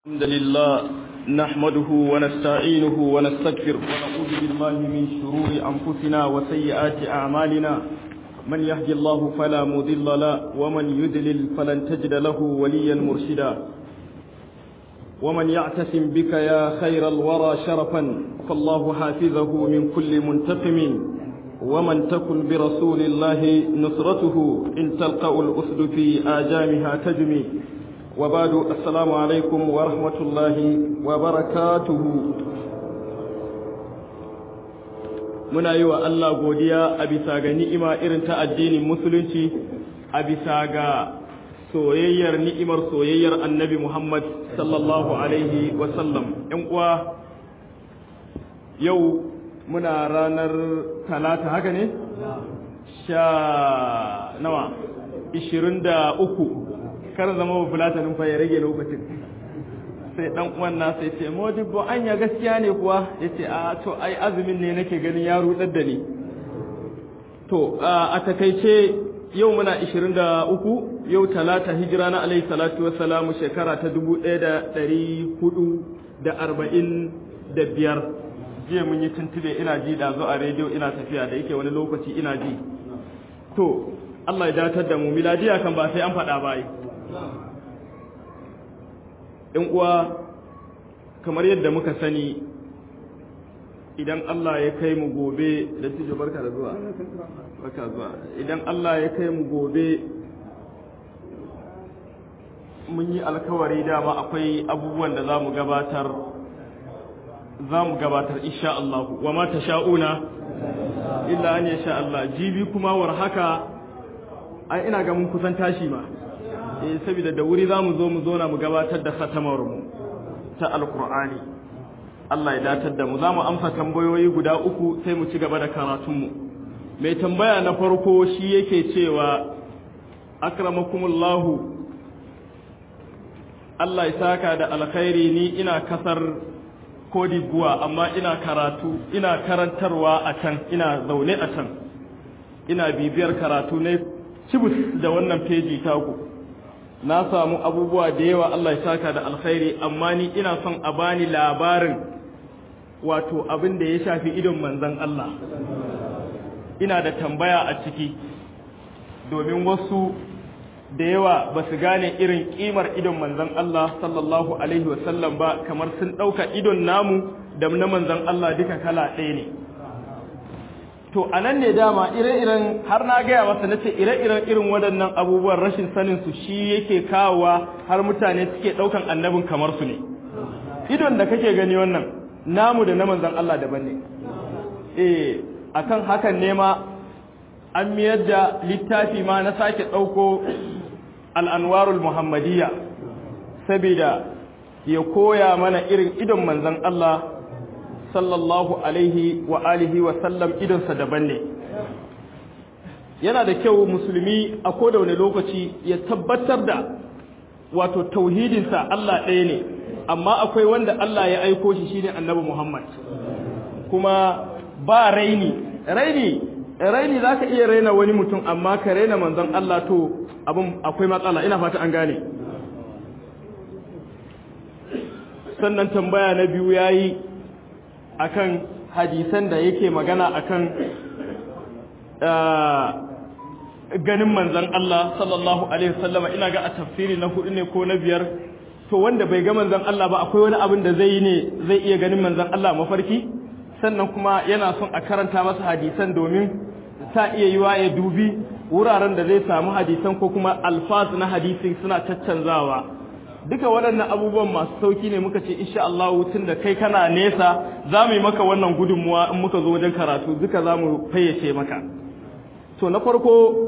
الحمد لله نحمده ونستعينه ونستغفر ونعوذ بالله من شرور أنفسنا وسيئات أعمالنا من يهدي الله فلا مضل له ومن يدلل فلن تجد له وليا مرشدا ومن يعتصم بك يا خير الورى شرفا فالله حافظه من كل منتقم ومن تكن برسول الله نصرته إن تلقى الأسد في آجامها تجمي وبعد السلام عليكم ورحمة الله وبركاته muna yi wa Allah godiya a bisa ga ni'ima irin ta addinin musulunci a bisa ga soyayyar ni'imar soyayyar annabi Muhammad sallallahu alaihi wasallam ‘yan uwa yau muna ranar talata haka ne? sha nawa ishirin da uku kar zama ba fulatanin fa ya rage lokacin sai dan uwan na sai ce modibbo anya gaskiya ne kuwa yace a to ai azumin ne nake ganin ya rudar da ni to a takaice yau muna 23 yau talata hijira na alaihi salatu wassalamu shekara ta 1445 jiya mun yi tuntube ina ji da zo a rediyo ina tafiya da yake wani lokaci ina ji to Allah ya datar da mu miladiya kan ba sai an faɗa ba yi ‘yan uwa kamar yadda muka sani idan Allah ya kai mu gobe da tijo barka da zuwa barka zuwa idan Allah ya kai mu gobe mun yi alkawari dama akwai abubuwan da za mu gabatar za mu gabatar insha Allah wa ma sha'una illa an yasha Allah jibi kuma war haka ai ina ga mun kusan tashi ma eh saboda da wuri zamu zo mu zo na mu gabatar da khatamar mu ta alqur'ani Allah ya datar da mu zamu amsa tambayoyi guda uku sai mu ci gaba da karatun mu mai tambaya na farko shi yake cewa akramakumullahu Allah ya saka da alkhairi ni ina kasar Kodibuwa amma ina karatu ina karantarwa a can ina zaune a can ina bibiyar karatu ne cibus da wannan feji taku na samu abubuwa da yawa Allah ya saka da alkhairi amma ni ina son a bani labarin wato abin da ya shafi idon manzon Allah ina da tambaya a ciki domin wasu da yawa ba su gane irin kimar idon manzon Allah sallallahu alaihi wasallam ba kamar sun ɗauka idon namu da na manzon Allah duka kala ɗaya ne to a nan ne dama ire-iren har na gaya masa na ce ire-iren irin waɗannan abubuwan rashin sanin su shi yake kawowa har mutane suke ɗaukan annabin kamar su ne idon da kake gani wannan namu da na manzon Allah daban ne eh akan hakan ne ma an miyar da littafi ma na sake ɗauko al'anwarul muhammadiyya saboda ya koya mana irin idon manzon Allah sallallahu alaihi wa alihi wa sallam idonsa daban ne yana da kyau musulmi a koda wani lokaci ya tabbatar da wato tauhidinsa Allah ɗaya ne amma akwai wanda Allah ya aiko shi shine annabi Muhammad kuma ba raini raini raini zaka iya raina wani mutum amma ka raina manzon Allah to abin akwai matsala ina fata an gane sannan tambaya na biyu yayi akan hadisan da yake magana akan ganin manzon Allah sallallahu alaihi wasallama ina ga a tafsiri na hudu ne ko na biyar to wanda bai ga manzon Allah ba akwai wani abin da zai yi ne zai iya ganin manzon Allah mafarki sannan kuma yana son a karanta masa hadisan domin ta iya yiwa ya dubi wuraren da zai samu hadisan ko kuma alfaz na hadisi suna caccanzawa duka waɗannan abubuwan masu sauki ne muka ce insha Allah tun da kai kana nesa za mu yi maka wannan gudunmuwa in muka zo wajen karatu duka za mu fayyace maka to na farko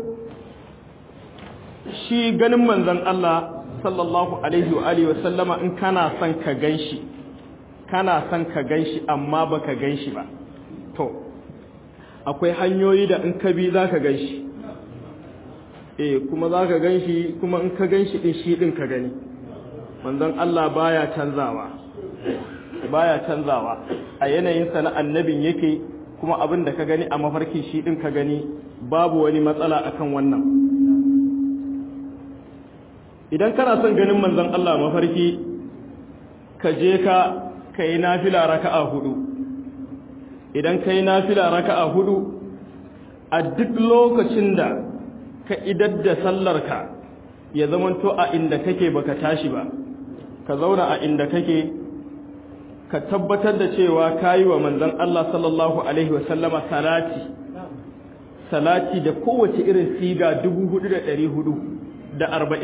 shi ganin manzon Allah sallallahu alaihi wa alihi wa sallama in kana son ka ganshi kana son ka ganshi amma baka ganshi ba to akwai hanyoyi da in ka bi zaka ganshi eh kuma zaka ganshi kuma in ka ganshi din shi din ka gani manzon Allah baya canzawa baya canzawa a yanayin sa na annabin yake kuma abin da ka gani a mafarki shi din ka gani babu wani matsala akan wannan idan kana son ganin manzon Allah mafarki ka je ka ka yi nafila raka'a hudu idan ka yi nafila raka'a hudu a duk lokacin da ka idar da sallarka ya zamanto a inda kake baka tashi ba ka zauna a inda kake ka tabbatar da cewa kayi wa manzon Allah sallallahu alaihi wasallama salati salati da kowace irin siga 4444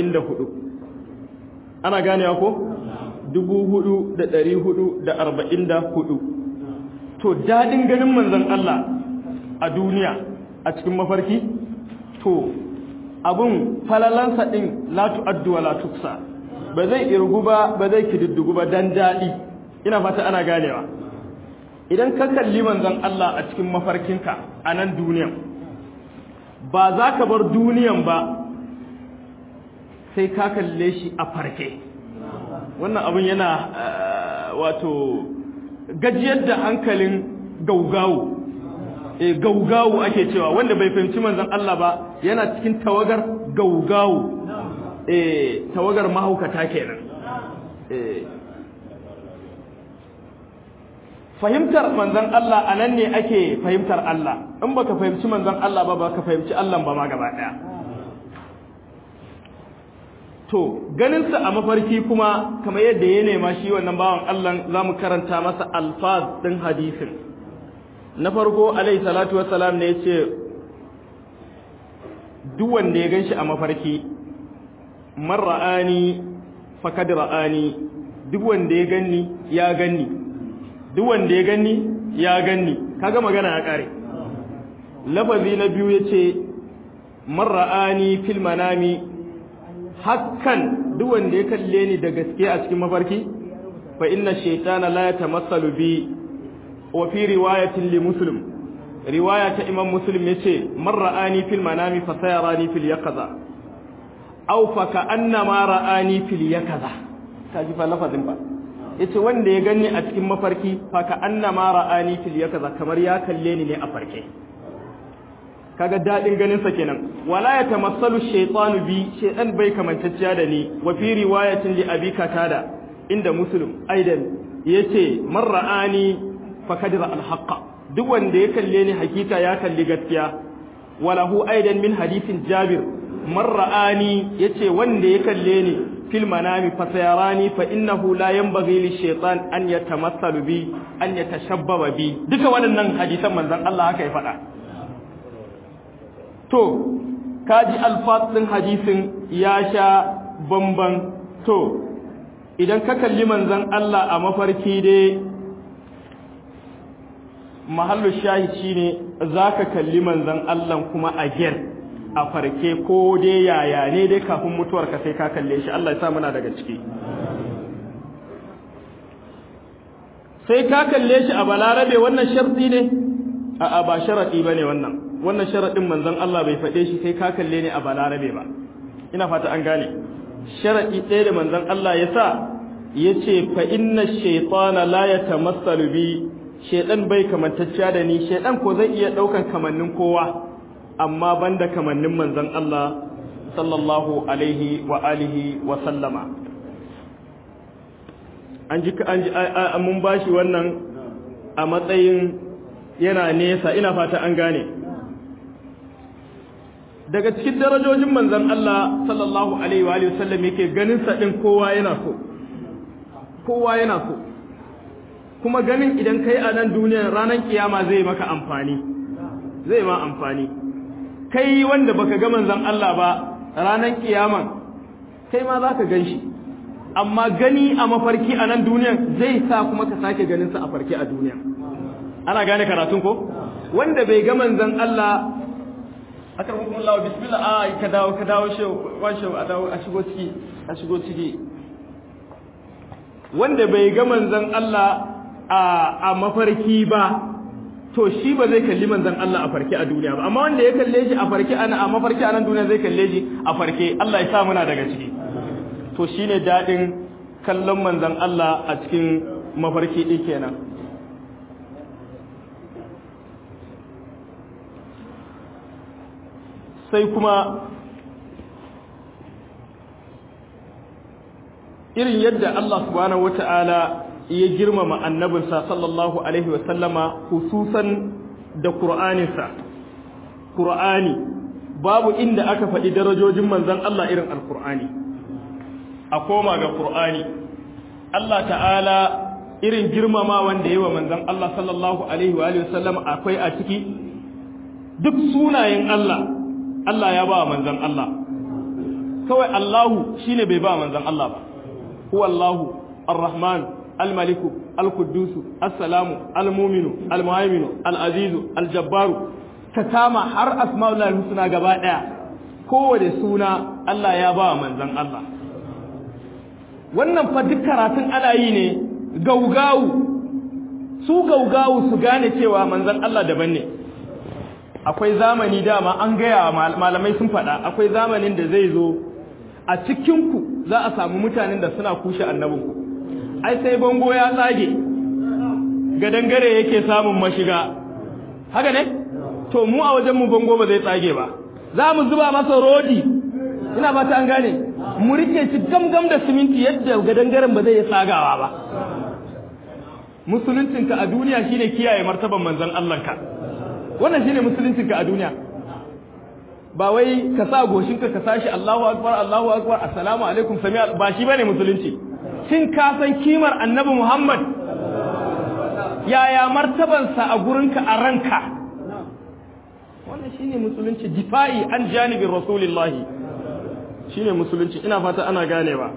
ana ganewa ko 4444 to dadin ganin manzon Allah a duniya a cikin mafarki to abun falalansa din la tu'addu wa la tuksa ba zai irgu ba ba zai kididdigu ba dan dadi ina fata ana ganewa idan ka kalli manzon Allah a cikin mafarkinka a nan duniyan ba za ka bar duniyan ba sai ka kalle shi a farke wannan abin yana wato gajiyar da hankalin gaugawu e gaugawu ake cewa wanda bai fahimci manzon Allah ba yana cikin tawagar gaugawu e tawagar mahaukata kenan e fahimtar manzon Allah anan ne ake fahimtar Allah in baka fahimci manzon Allah ba baka fahimci Allah ba ma gaba daya to ganinsa a mafarki kuma kamar yadda ya nema shi wannan bawan Allah za mu karanta masa alfaz ɗin hadisin na farko alaihi salatu wassalam ne ya ce duk wanda ya gan shi a mafarki man ra'ani fakad ra'ani duk wanda ya ganni ya ganni duk wanda ya ganni ya ganni kaga magana ya kare lafazi na biyu yace man ra'ani fil manami hakkan duk wanda ya kalle ni da gaske a cikin mafarki fa inna shaytana la yatamassalu bi wa fi riwayatin li muslim riwaya ta imam muslim yace man ra'ani fil manami fa sayarani fil yaqaza aw fa ka annama ra'ani fil yaqaza kaji fa lafazin ba yace wanda ya gani a cikin mafarki fa ka annama ra'ani fil yaqaza kamar ya kalle ni ne a farke kaga dadin ganin sa kenan wala ya tamassalu shaytanu bi shaytan bai kamantacciya da ni wa fi riwayatin li abi katada inda muslim aidan yace man ra'ani fa kadira al haqqa duk wanda ya kalle ni hakika ya kalli gaskiya walahu aidan min hadithin jabir man ra'ani yace wanda ya kalle ni fil manami fa sayarani fa innahu la yanbaghi li shaytan an yatamassalu bi an yatashabbaba bi duka waɗannan hadisan manzon Allah haka ya faɗa to kaji alfatsin hadisin ya sha bamban to idan ka kalli manzon Allah a mafarki dai mahallu shahid shine zaka kalli manzon Allah kuma a ger a farke ko dai yaya ne dai kafin mutuwar ka sai ka kalle shi Allah ya sa muna daga ciki sai ka kalle shi a balarabe wannan sharti ne a'a ba sharadi bane wannan wannan sharadin manzon Allah bai faɗe shi sai ka kalle ne a balarabe ba ina fata an gane sharadi ɗaya da manzon Allah ya sa yace fa inna shaytana la yatamassalu bi shaydan bai kamantacciya da ni shaydan ko zai iya daukan kamannin kowa amma banda kamannin manzon Allah sallallahu alaihi wa alihi wa sallama an ji an ji mun bashi wannan a matsayin yana nesa ina fata an gane daga cikin darajojin manzon Allah sallallahu alaihi wa alihi wasallam yake ganin sa din kowa yana so kowa yana so kuma ganin idan kai a nan duniyar ranar kiyama zai maka amfani zai ma amfani kai wanda baka ga manzon Allah ba ranar kiyaman kai ma zaka ganshi amma gani a mafarki a nan duniyar zai sa kuma ka sake ganin sa a farki a duniya ana gane karatun ko wanda bai ga manzon Allah aka rubuta Allah bismillah a ka dawo ka dawo shi wan shi a dawo a shigo ciki a shigo ciki wanda bai ga manzon Allah a a mafarki ba to shi ba zai kalli manzon Allah a farke a duniya ba amma wanda ya kalle shi a farke ana a mafarki a nan duniya zai kalle shi a farke Allah ya sa muna daga ciki to shine dadin kallon manzon Allah a cikin mafarki din kenan sai kuma irin yadda Allah subhanahu wata'ala ya girmama annabinsa sallallahu alaihi wasallama hususan da Qur'aninsa Qur'ani babu inda aka faɗi darajojin manzon Allah irin alqur'ani a koma ga Qur'ani Allah ta'ala irin girmama wanda yawa manzon Allah sallallahu alaihi wa alihi wasallam akwai a ciki duk sunayen Allah Allah ya ba manzon Allah kawai Allahu shine bai ba manzon Allah ba huwa Allahu ar-Rahman al-Malik al-Quddus as-Salamu al-Mu'minu al-Muhaiminu al-Azizu al-Jabbaru ka kama har asma'ul husna gaba daya kowace suna Allah ya ba manzon Allah wannan fa duk karatun ana yi ne gaugawu su gaugawu su gane cewa manzon Allah daban ne akwai zamani dama an gaya malamai sun faɗa akwai zamanin da zai zo a cikinku za a samu mutanen da suna kushe annabinku ai sai bango ya tsage gadangare yake samun mashiga haka ne to mu a wajenmu bango ba zai tsage ba za mu zuba masa rodi ina ba ta an gane mu rike shi gamgam da siminti yadda gadangaren ba zai yi tsagawa ba musuluncinka a duniya shine kiyaye martaban manzon Allahnka wannan shine musuluncinka a duniya ba wai ka sa goshinka ka sashi Allahu akbar Allahu akbar assalamu alaikum sami ba shi bane musulunci shin ka san kimar annabi Muhammad yaya martabansa a gurinka a ranka wannan shine musulunci difa'i an janibin rasulillahi shine musulunci ina fata ana ganewa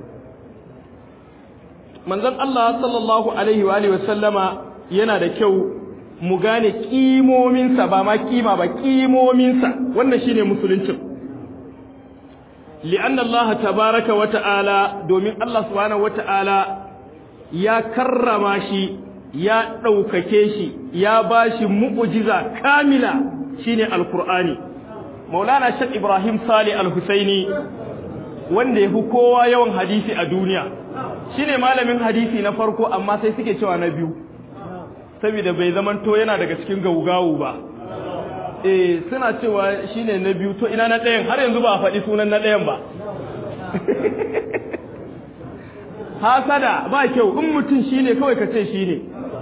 manzon Allah sallallahu alaihi wa alihi wasallama yana da kyau mu gane kimominsa ba ma kima ba kimominsa wannan shine musuluncin li'anna Allah tabaraka wa ta'ala domin Allah subhanahu wa ta'ala ya karrama shi ya ɗaukake shi ya bashi mu'ujiza kamila shine alqur'ani maulana shek ibrahim sali al-husaini wanda yafi kowa yawan hadisi a duniya shine malamin hadisi na farko amma sai suke cewa na biyu saboda bai zamanto yana daga cikin gaugawu ba eh suna cewa shine na biyu to ina na ɗayan har yanzu ba a faɗi sunan na ɗayan ba hasada ba kyau in mutum shine kawai ka ce shine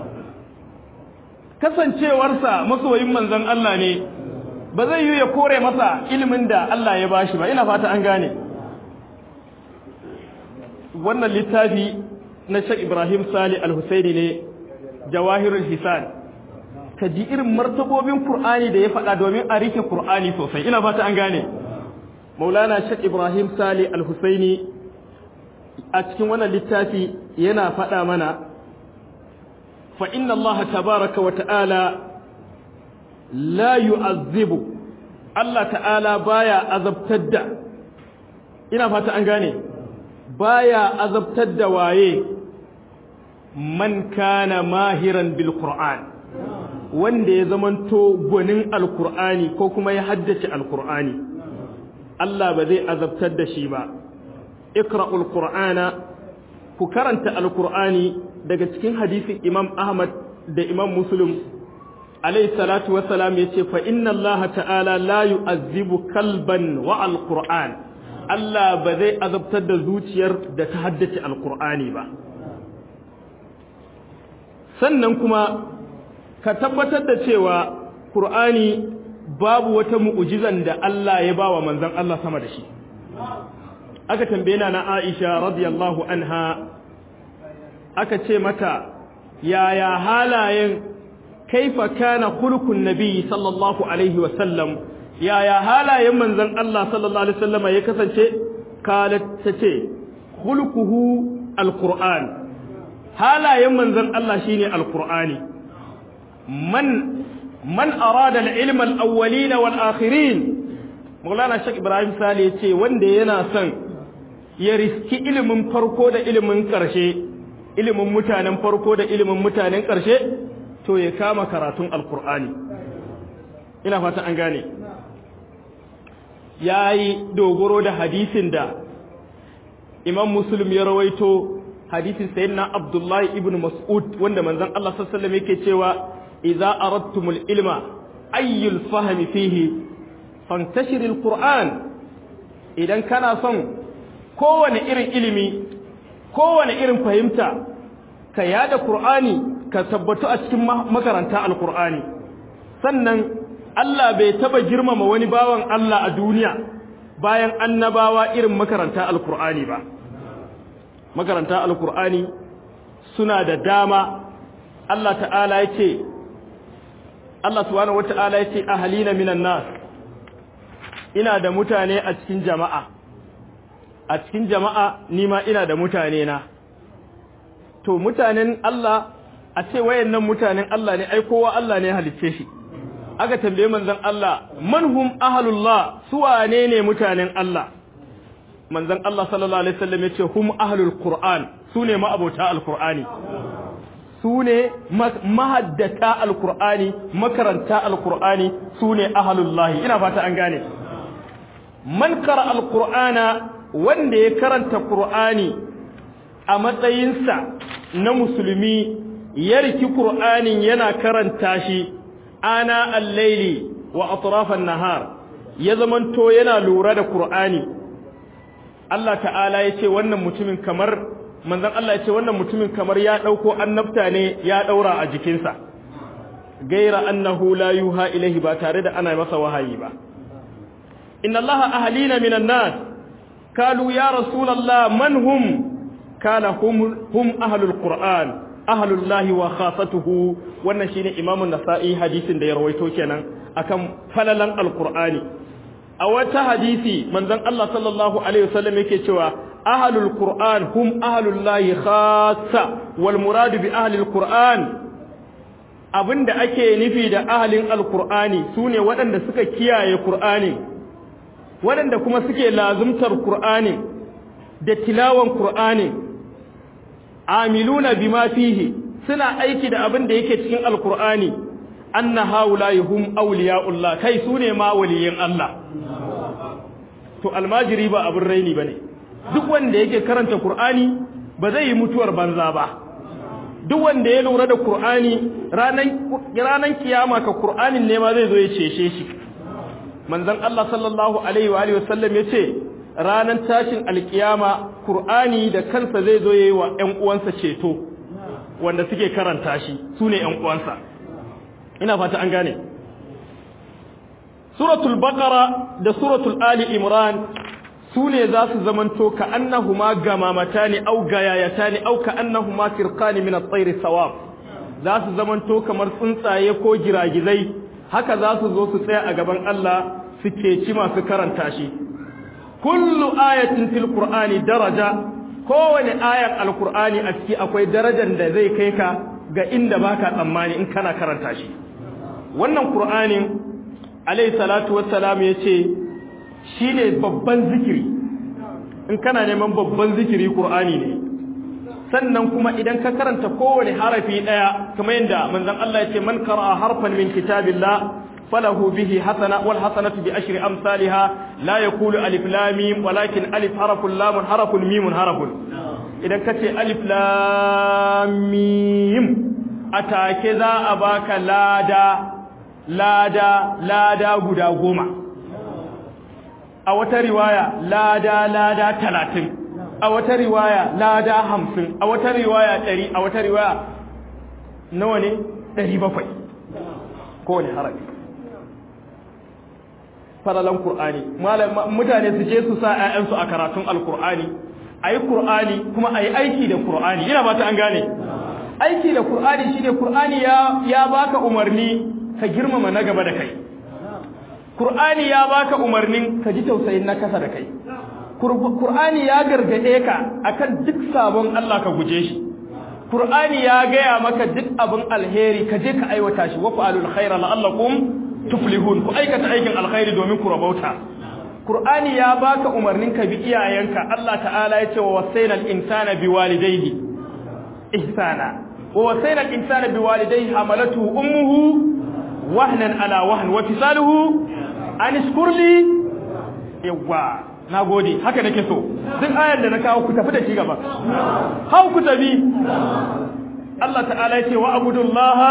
kasancewarsa masoyin manzon Allah ne ba zai yi ya kore masa ilimin da Allah ya bashi ba ina fata an gane wannan littafi na Sheikh Ibrahim Sali Al-Husaini ne Jawahirul Hisan ka ji irin martabobin Qur'ani da ya faɗa domin a rike Qur'ani sosai ina fata an gane Maulana Sheikh Ibrahim Sali Al-Husaini a cikin wannan littafi yana faɗa mana fa inna Allah tabaraka wa ta'ala la yu'azzibu Allah ta'ala baya azabtar da ina fata an gane baya azabtar da waye man kana mahiran bil qur'an wanda ya zamanto gwanin alqur'ani ko kuma ya haddace alqur'ani Allah ba zai azabtar da shi ba iqra'ul qur'ana ku karanta alqur'ani daga cikin hadisin Imam Ahmad da Imam Muslim alayhi salatu wassalam yace fa inna Allah ta'ala la yu'azzibu kalban wa alqur'an Allah ba zai azabtar da zuciyar da ta haddace alqur'ani ba sannan kuma ka tabbatar da cewa qur'ani babu wata mu'jizan da Allah ya bawa manzon Allah sama da shi aka tambaye na Aisha radiyallahu anha aka ce mata yaya halayen kaifa kana khuluqun nabi sallallahu alaihi wa sallam yaya halayen manzon Allah sallallahu alaihi wasallam ya kasance kalat tace khuluquhu alquran halayen manzon Allah shine alqurani man man arada alilma alawwalin walakhirin Maulana Sheikh Ibrahim Sale yace wanda yana son ya riski ilimin farko da ilimin karshe ilimin mutanen farko da ilimin mutanen ƙarshe to ya kama karatun alkur'ani ina fata an gane ya yi dogoro da hadisin da imam muslim ya rawaito hadisin sayyidina abdullahi ibn mas'ud wanda manzon Allah sallallahu alaihi wasallam yake cewa idza aradtumul ilma ayyul fahmi fihi fantashiril qur'an idan kana son kowane irin ilimi kowane irin fahimta ka yada Qur'ani ka tabbatu a cikin makaranta Al-Qur'ani sannan Allah bai taba girmama wani bawan Allah a duniya bayan annabawa irin makaranta Al-Qur'ani ba makaranta Al-Qur'ani suna da dama Allah ta'ala yace Allah subhanahu wata'ala yace ahalina minan nas ina da mutane a cikin jama'a a cikin jama'a nima ina da mutane na to mutanen Allah a ce wayannan mutanen Allah ne ai kowa Allah ne halicce shi aka tambaye manzon Allah manhum ahlullah su wane ne mutanen Allah manzon Allah sallallahu alaihi wasallam yace hum ahlul qur'an su ne ma'abota alqur'ani su ne mahaddata alqur'ani makaranta alqur'ani su ne ahlullah ina fata an gane man qara alqur'ana wanda ya karanta qur'ani a matsayinsa na musulmi ya riki qur'anin yana karanta shi ana al-laili wa atrafan nahar ya zamanto yana lura da qur'ani Allah ta'ala ya ce wannan mutumin kamar manzon Allah ya ce wannan mutumin kamar ya dauko annabta ne ya daura a jikinsa gaira annahu la yuha ilaihi ba tare da ana masa wahayi ba inna allaha ahlina minan nas kalu ya rasulullah man hum kana hum hum ahlul qur'an ahlullahi wa khasatuhu wannan shine imamu nasa'i hadisin da ya rawaito kenan akan falalan alqur'ani a wata hadisi manzon Allah sallallahu alaihi wasallam yake cewa ahlul qur'an hum ahlullahi khassa wal murad bi ahlil qur'an abinda ake nufi da ahlin alqur'ani sune waɗanda suka kiyaye qur'ani waɗanda kuma suke lazumtar qur'ani da tilawan qur'ani amiluna bima fihi suna aiki da abin da yake cikin alqur'ani anna haula'i hum awliya'ullah kai sune ma waliyin Allah to almajiri ba abin raini bane duk wanda yake karanta qur'ani ba zai yi mutuwar banza ba duk wanda ya lura da qur'ani ranan ranan kiyama ka qur'anin ne ma zai zo ya cece shi manzon Allah sallallahu alaihi wa alihi wasallam yace ranan tashin alkiyama qur'ani da kansa zai zo yayi wa ƴan uwansa ceto wanda suke karanta shi sune ƴan uwansa ina fata an gane suratul baqara da suratul ali imran sune za su zamanto ka annahuma gamamatani aw gayayatani aw ka annahuma firqani min at-tayr sawab za su zamanto kamar tsuntsaye ko giragizai haka za su zo su tsaya a gaban Allah su ci masu karanta shi kullu ayatin fil qur'ani daraja kowane ayar alqur'ani a ciki akwai darajar da zai kai ka ga inda baka tsammani in kana karanta shi wannan qur'anin alayhi salatu wassalam yace shine babban zikiri in kana neman babban zikiri qur'ani ne sannan kuma idan ka karanta kowane harafi daya kamar yadda manzon Allah yace man qara'a harfan min kitabillah falahu bihi hasana wal hasanatu bi ashri amsalha la yaqulu alif lam mim walakin alif harfun lam harfun mim harfun idan kace alif lam mim atake za a baka lada lada lada guda goma a wata riwaya lada lada talatin a wata riwaya lada hamsin a wata riwaya ɗari a wata riwaya nawa ne ɗari bakwai kowane harafi falalan Kur'ani mutane su je su sa ‘ya'yansu a karatun alkur'ani a yi Kur'ani kuma a yi aiki da Kur'ani ina ba ta an gane aiki da Kur'ani shi ne Kur'ani ya baka umarni ka girmama na gaba da kai Kur'ani ya baka umarnin ka ji tausayin na kasa da kai Kur'ani ya gargaɗe ka akan duk sabon Allah ka guje shi Kur'ani ya gaya maka duk abin alheri ka je ka aiwata shi wa fa'alul khaira la'allakum tuflihun ku aikata aikin alkhairi domin ku rabauta Kur'ani ya baka umarnin ka bi iyayenka Allah ta'ala ya ce wa wasainal insana biwalidayhi ihsana wa wasainal insana biwalidayhi hamalatu ummuhu wahnan ala wahn wa fisaluhu an iskurli yawa nagode haka nake so duk ayar da na kawo ku tafi da shi gaba hau ku tafi Allah ta'ala ya ce wa abudullaha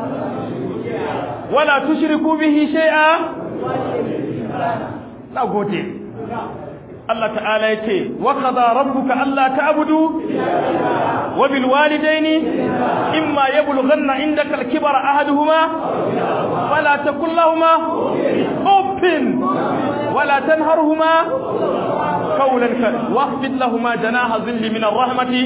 wala tushriku bihi shay'a nagode Allah ta'ala ya ce wa qada rabbuka alla ta'budu wa bil walidaini imma yablughanna indaka al kibara ahaduhuma fala takul lahumā uffin wala tanharhumā qawlan karima wahfid lahumā janaha dhilli min ar-rahmati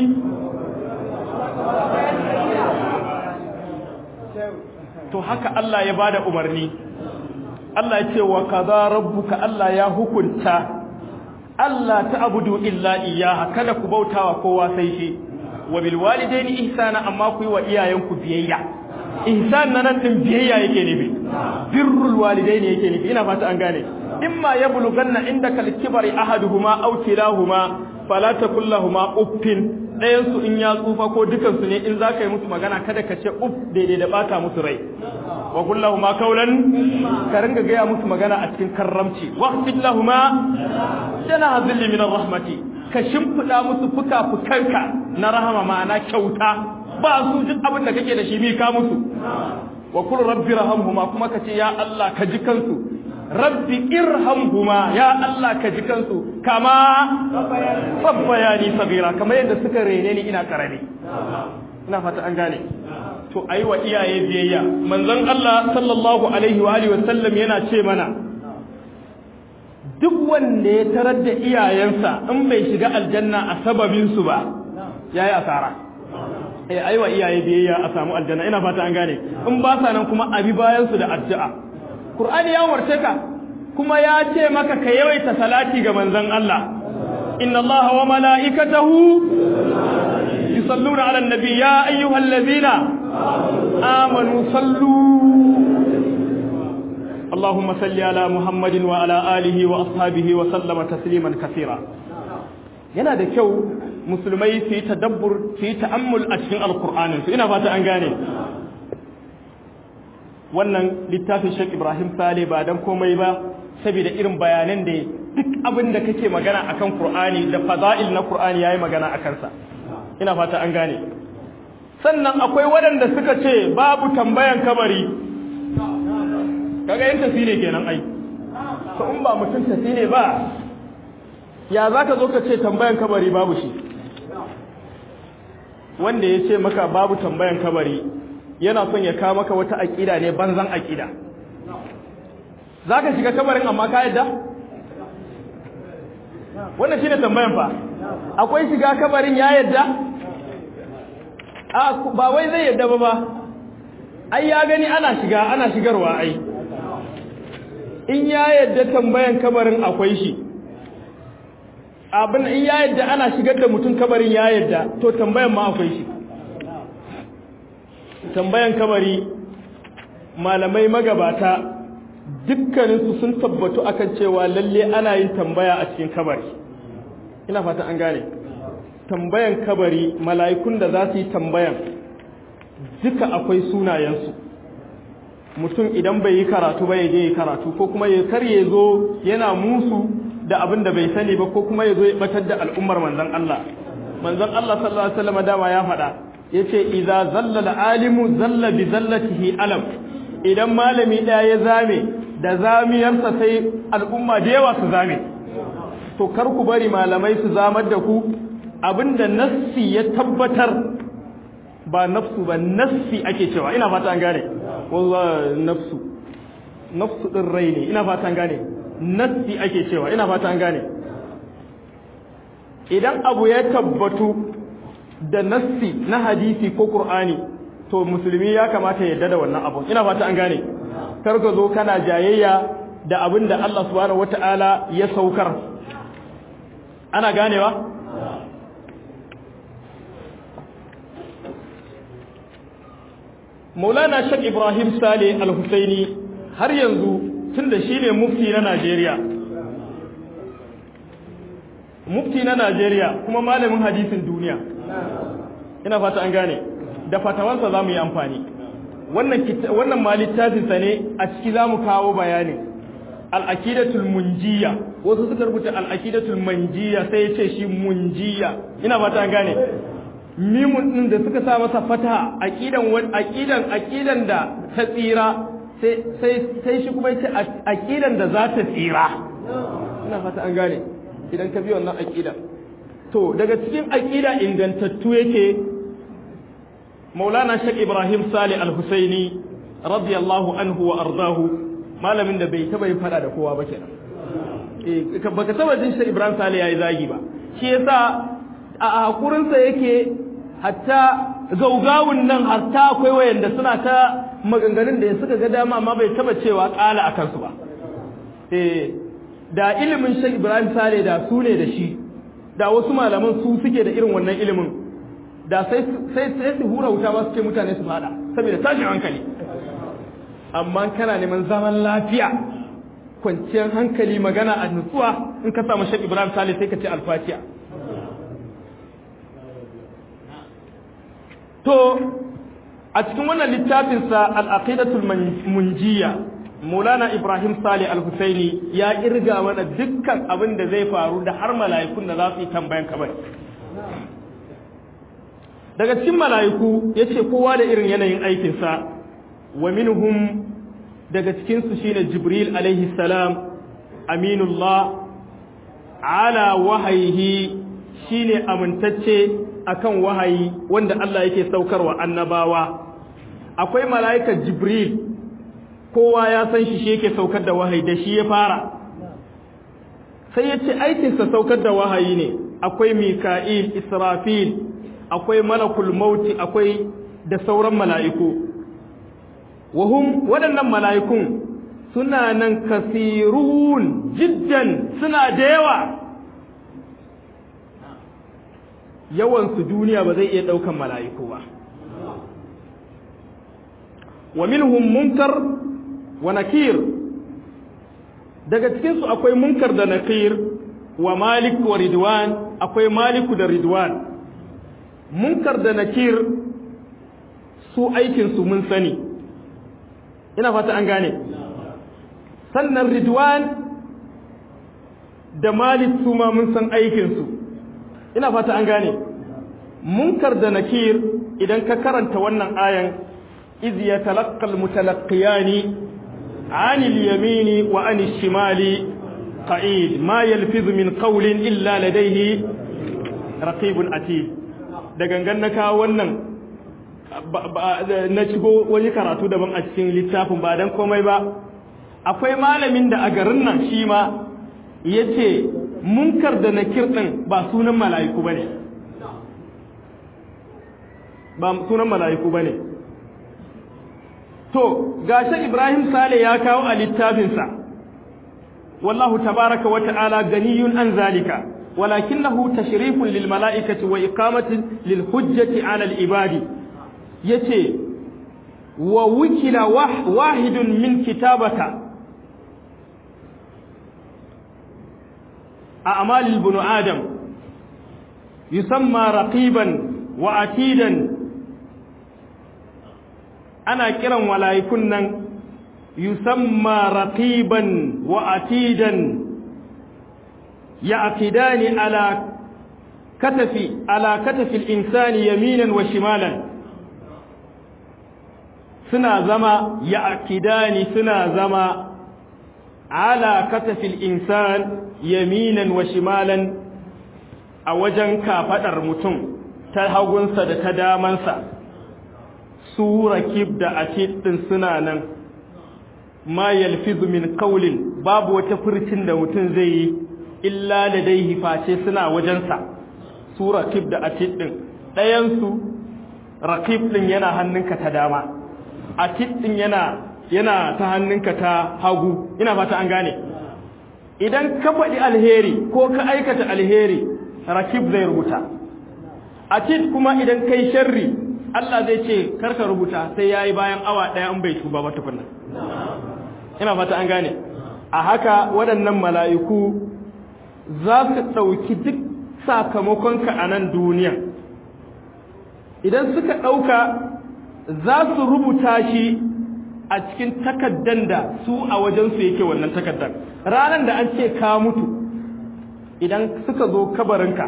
to haka Allah ya bada umarni Allah ya ce wa qada rabbuka Allah ya hukunta Allah ta'budu illa iyyaha kada ku bautawa kowa sai shi wa bil walidaini ihsana amma ku yi wa iyayenku biyayya ihsan nan din biyayya yake nufi birrul walidaini yake nufi ina fata an gane imma yablughanna indaka al-kibari ahaduhuma aw kilahuma fala takul lahumu uffin ɗayan su in ya tsufa ko dukan su ne in zaka yi musu magana kada ka ce uff daidai da bata musu rai wa qul lahumu qawlan ka ringa gaya musu magana a cikin karramci waqfid lahumu jana dhilli min rahmati ka shimfida musu fuka-fukanka na rahama ma'ana kyauta ba su duk abin da kake da shi mi ka musu wa qul rabbi rahamhuma kuma ka ce ya Allah ka ji kansu rabbi irhamhuma ya Allah ka ji kansu kama sabbayani sagira kamar yadda suka rene ni ina karami ina fata an gane to ayi wa iyaye biyayya manzon Allah sallallahu alaihi wa alihi wasallam yana ce mana duk wanda ya tarar da iyayensa in bai shiga aljanna a sababin su ba yayi asara eh ayi wa iyaye biyayya a samu aljanna ina fata an gane in ba sa nan kuma abi bayan su da addu'a Qur'ani ya umarce ka kuma ya ce maka ka yawaita salati ga manzon Allah inna Allah wa mala'ikatahu yusalluna 'alan nabi ya ayyuhallazina amanu sallu اللهم صل على محمد وعلى آله وأصحابه وسلم تسليما كثيرا yana da kyau musulmai su yi tadabbur su yi ta'ammul a cikin alkur'anin su ina fata an gane wannan littafin Sheikh Ibrahim Sale ba dan komai ba saboda irin bayanan da duk abin da kake magana akan Qur'ani da fada'il na Qur'ani yayi magana akan sa ina fata an gane sannan akwai waɗanda suka ce babu tambayan kabari kaga yin tasiri kenan ai to in ba mutum tasiri ba ya zaka zo ka ce tambayan kabari babu shi wanda ya ce maka babu tambayan kabari yana son ya kawo maka wata aƙida ne banzan aƙida za ka shiga kabarin amma ka yadda? wannan shi ne tambayan fa akwai shiga kabarin ya yadda? a ba wai zai yadda ba ba ai ya gani ana shiga ana shigarwa ai in ya yadda tambayan kabarin akwai shi abin in ya yadda ana shigar da mutum kabarin ya yadda to tambayan ma akwai shi tambayan kabari malamai magabata dukkaninsu sun tabbatu akan cewa lalle ana yin tambaya a cikin kabari ina fata an gane tambayan kabari mala'ikun da za su yi tambayan duka akwai sunayensu mutum idan bai yi karatu ba ya je yi karatu ko kuma ya kar ya zo yana musu da abin da bai sani ba ko kuma ya zo ya batar da al'ummar manzon Allah manzon Allah sallallahu alaihi wasallam dama ya faɗa yace idza zalla alimu zalla bi zallatihi alam idan malami ɗaya ya zame da zamiyarsa sai al'umma da yawa su zame to kar ku bari malamai su zamar da ku abinda nassi ya tabbatar ba nafsu ba nassi ake cewa ina fata an gane wallahi nafsu nafsu din rai ne ina fata an gane nassi ake cewa ina fata an gane idan abu ya tabbatu da nassi na hadisi ko qur'ani to musulmi ya kamata ya da wannan abu ina fata an gane kar ka zo kana jayayya da abin da Allah subhanahu wataala ya saukar ana ganewa Maulana Sheikh Ibrahim Sale Al-Husaini har yanzu tunda shine mufti na Najeriya mufti na Najeriya kuma malamin hadisin duniya ina fata an gane da fatawansa zamu yi amfani wannan wannan ma littafin sa ne a ciki zamu kawo bayanin al-aqidatul munjiya wasu suka rubuta al-aqidatul manjiya sai ya ce shi munjiya ina fata an gane mimun din da suka sa masa fata aqidan aqidan aqidan da ta tsira sai sai sai shi kuma yace aqidan da za ta tsira ina fata an gane idan ka bi wannan aqida to daga cikin aqida ingantattu yake Maulana Sheikh Ibrahim Salih Al-Husaini radiyallahu anhu wa ardahu malamin da bai taba yin fada da kowa ba kenan eh baka taba jin Sheikh Ibrahim Salih yayi zagi ba shi yasa a hakurinsa yake hatta gaugawun nan hatta akwai wayanda suna ta maganganun da suka ga dama amma bai taba cewa kala akan su ba eh da ilimin Sheikh Ibrahim Sale da su ne da shi da wasu malaman su suke da irin wannan ilimin da sai sai sai su hura wuta ba su ce mutane su fada saboda tashin hankali amma kana neman zaman lafiya kwanciyar hankali magana a nutsuwa in ka samu Sheikh Ibrahim Sale sai ka ce alfatiha to a cikin wannan littafinsa al'aqidatul munjiya Maulana Ibrahim Sale Al-Husaini ya kirga mana dukkan abin da zai faru da har mala'ikun da za su yi tambayan kabari. Daga cikin mala'iku ya ce kowa da irin yanayin aikinsa, wa minhum daga cikinsu shi ne Jibril alaihi salam, Aminullah, ala wahayihi shi ne amintacce akan wahayi wanda Allah yake saukarwa annabawa. Akwai mala'ikar Jibril kowa ya san shi shi yake saukar da wahayi da shi ya fara sai ya ce aikinsa saukar da wahayi ne akwai mika'il israfil akwai malakul mauti akwai da sauran mala'iku wahum waɗannan mala'ikun suna nan kasirun jiddan suna da yawa yawansu duniya ba zai iya ɗaukan mala'iku ba wa minhum munkar wa nakir daga cikinsu akwai munkar da nakir wa malik wa ridwan akwai maliku da ridwan munkar da nakir su aikinsu mun sani ina fata an gane sannan ridwan da malik su ma mun san aikinsu ina fata an gane munkar da nakir idan ka karanta wannan ayan iz yatalaqqa almutalaqiyani عن اليمين وعن الشمال قعيد ما يلفظ من قول إلا لديه رقيب أتيد da gangan na kawo wannan na shigo wani karatu daban a cikin littafin ba don komai ba akwai malamin da a garin nan shi ma ya ce munkar da na kirɗin ba sunan mala'iku ba ne ba sunan mala'iku ba ne to gashi Ibrahim Sale ya kawo a littafinsa wallahu tabaraka wa ta'ala ganiyun an zalika walakinahu tashrifun lil mala'ikati wa iqamatin lil hujjati 'ala al ibadi yace wa wukila wahidun min kitabaka أعمال ابن آدم يسمى رقيبا وعتيدا ana kiran mala'ikun nan yusamma raqiban wa atidan ya aqidani ala katafi ala katafi al-insani yaminan wa shimalan suna zama ya aqidani suna zama ala katafi al-insan yaminan wa shimalan a wajen kafadar mutum ta hagunsa da ta damansa su rakib da atid din suna nan ma yalfizu min qawlin babu wata furcin da mutum zai yi illa ladaihi face suna wajensa su rakib da atid din ɗayan su rakib din yana hannunka ta dama atid din yana yana ta hannunka ta hagu ina fata an gane idan ka faɗi alheri ko ka aikata alheri rakib zai rubuta atid kuma idan kai sharri Allah zai ce karka rubuta sai yayi bayan awa ɗaya an bai tuba ba tukunna ina fata an gane a haka waɗannan mala'iku za su ɗauki duk sakamakonka a nan duniya idan suka ɗauka za su rubuta shi a cikin takaddan da su a wajensu yake wannan takaddan ranar da an ce ka mutu idan suka zo kabarinka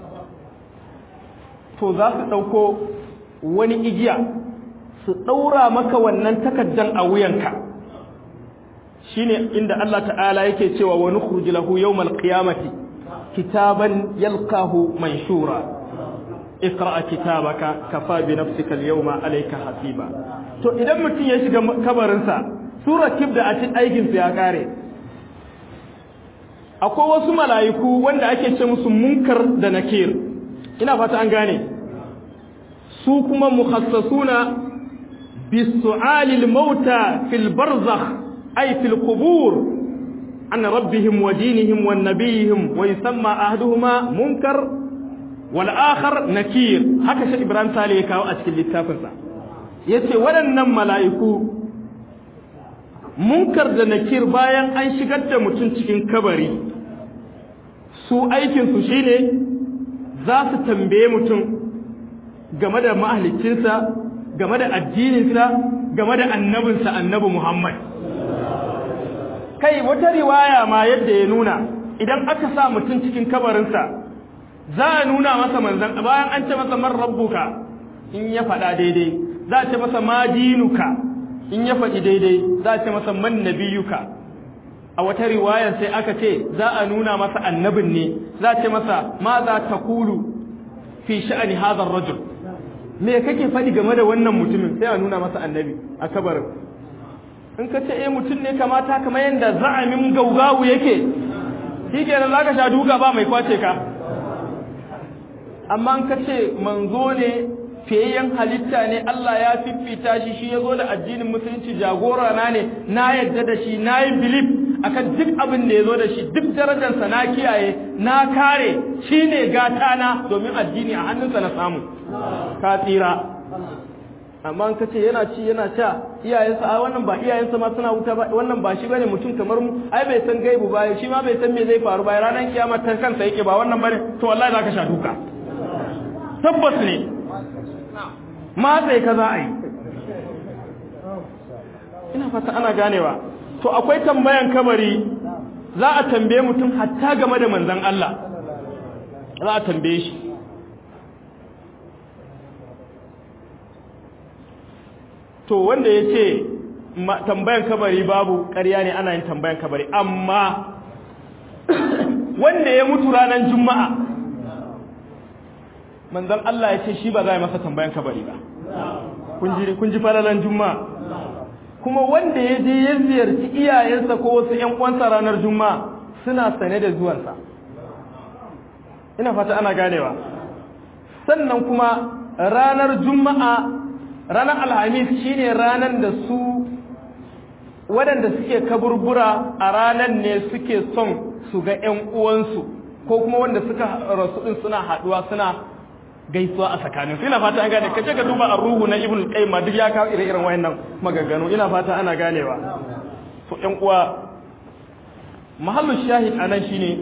to za su ɗauko wani igiya su ɗaura maka wannan takaddan a wuyanka shine inda Allah ta'ala yake cewa wa nukhruju lahu yawmal qiyamati kitaban yalqahu manshura iqra kitabaka kafa bi nafsika al-yawma alayka hasiba to idan mutum ya shiga kabarinsa sura kibda a cikin aikin sa ya kare akwai wasu mala'iku wanda ake ce musu munkar da nakir ina fata an gane su kuma mukhassasuna bisu'alil mauta fil barzakh ay fil qubur an rabbihim wa dinihim wa nabiyihim wa yusamma ahduhuma munkar wal akhar nakir haka shi ibrahim sale ya kawo a cikin littafinsa yace waɗannan mala'iku munkar da nakir bayan an shigar da mutum cikin kabari su aikinsu shine za su tambaye mutum game da mahalicinsa game da addininsa game da annabinsa annabi Muhammad kai wata riwaya ma yadda ya nuna idan aka sa mutum cikin kabarinsa za a nuna masa manzan bayan an ce masa man rabbuka in ya faɗa daidai za a ce masa ma dinuka in ya faɗi daidai za a ce masa man nabiyuka a wata riwayar sai aka ce za a nuna masa annabin ne za a ce masa ma za ta kulu fi sha'ani hadar rajul me kake faɗi game da wannan mutumin sai a nuna masa annabi a kabarin in ka ce eh mutum ne kamata kamar yadda za'amin gaugawu yake shi kenan za ka sha duka ba mai kwace ka amma in ka ce manzo ne fiyayyen halitta ne Allah ya fiffita shi shi ya zo da addinin musulunci jagora na ne na yadda da shi na yi bilif akan duk abin da ya zo da shi duk darajarsa na kiyaye na kare shi ne gata na domin addini a hannunsa na samu ka tsira amma ka ce yana ci yana sha iyayensa a wannan ba iyayensa ma suna wuta ba wannan ba shi bane mutum kamar mu ai bai san gaibu ba shi ma bai san me zai faru ba ranar kiyama ta kansa yake ba wannan bane to wallahi zaka sha duka tabbas ne matsayi ka za a yi ina fata ana ganewa to akwai tambayan kabari za a tambaye mutum hatta game da manzan Allah za a tambaye shi to wanda ya ce tambayan kabari babu ƙarya ne ana yin tambayan kabari amma wanda ya mutu ranar juma'a manzan Allah ya ce shi ba za a yi masa tambayan kabari ba kun ji falalan juma'a kuma wanda ya je ya ziyarci iyayensa ko wasu ƴan uwansa ranar juma'a suna sane da zuwansa ina fata ana ganewa sannan kuma ranar juma'a ranar alhamis shine ranar da su waɗanda suke kaburbura a ranar ne suke son su ga ƴan uwansu ko kuma wanda suka rasu din suna haɗuwa suna gaisuwa a tsakanin ina fata an gane ka ce ka duba ar-ruhu na ibn al-qayyim duk ya kawo ire-iren wayannan maganganu ina fata ana ganewa to ƴan uwa mahallu shahid anan shine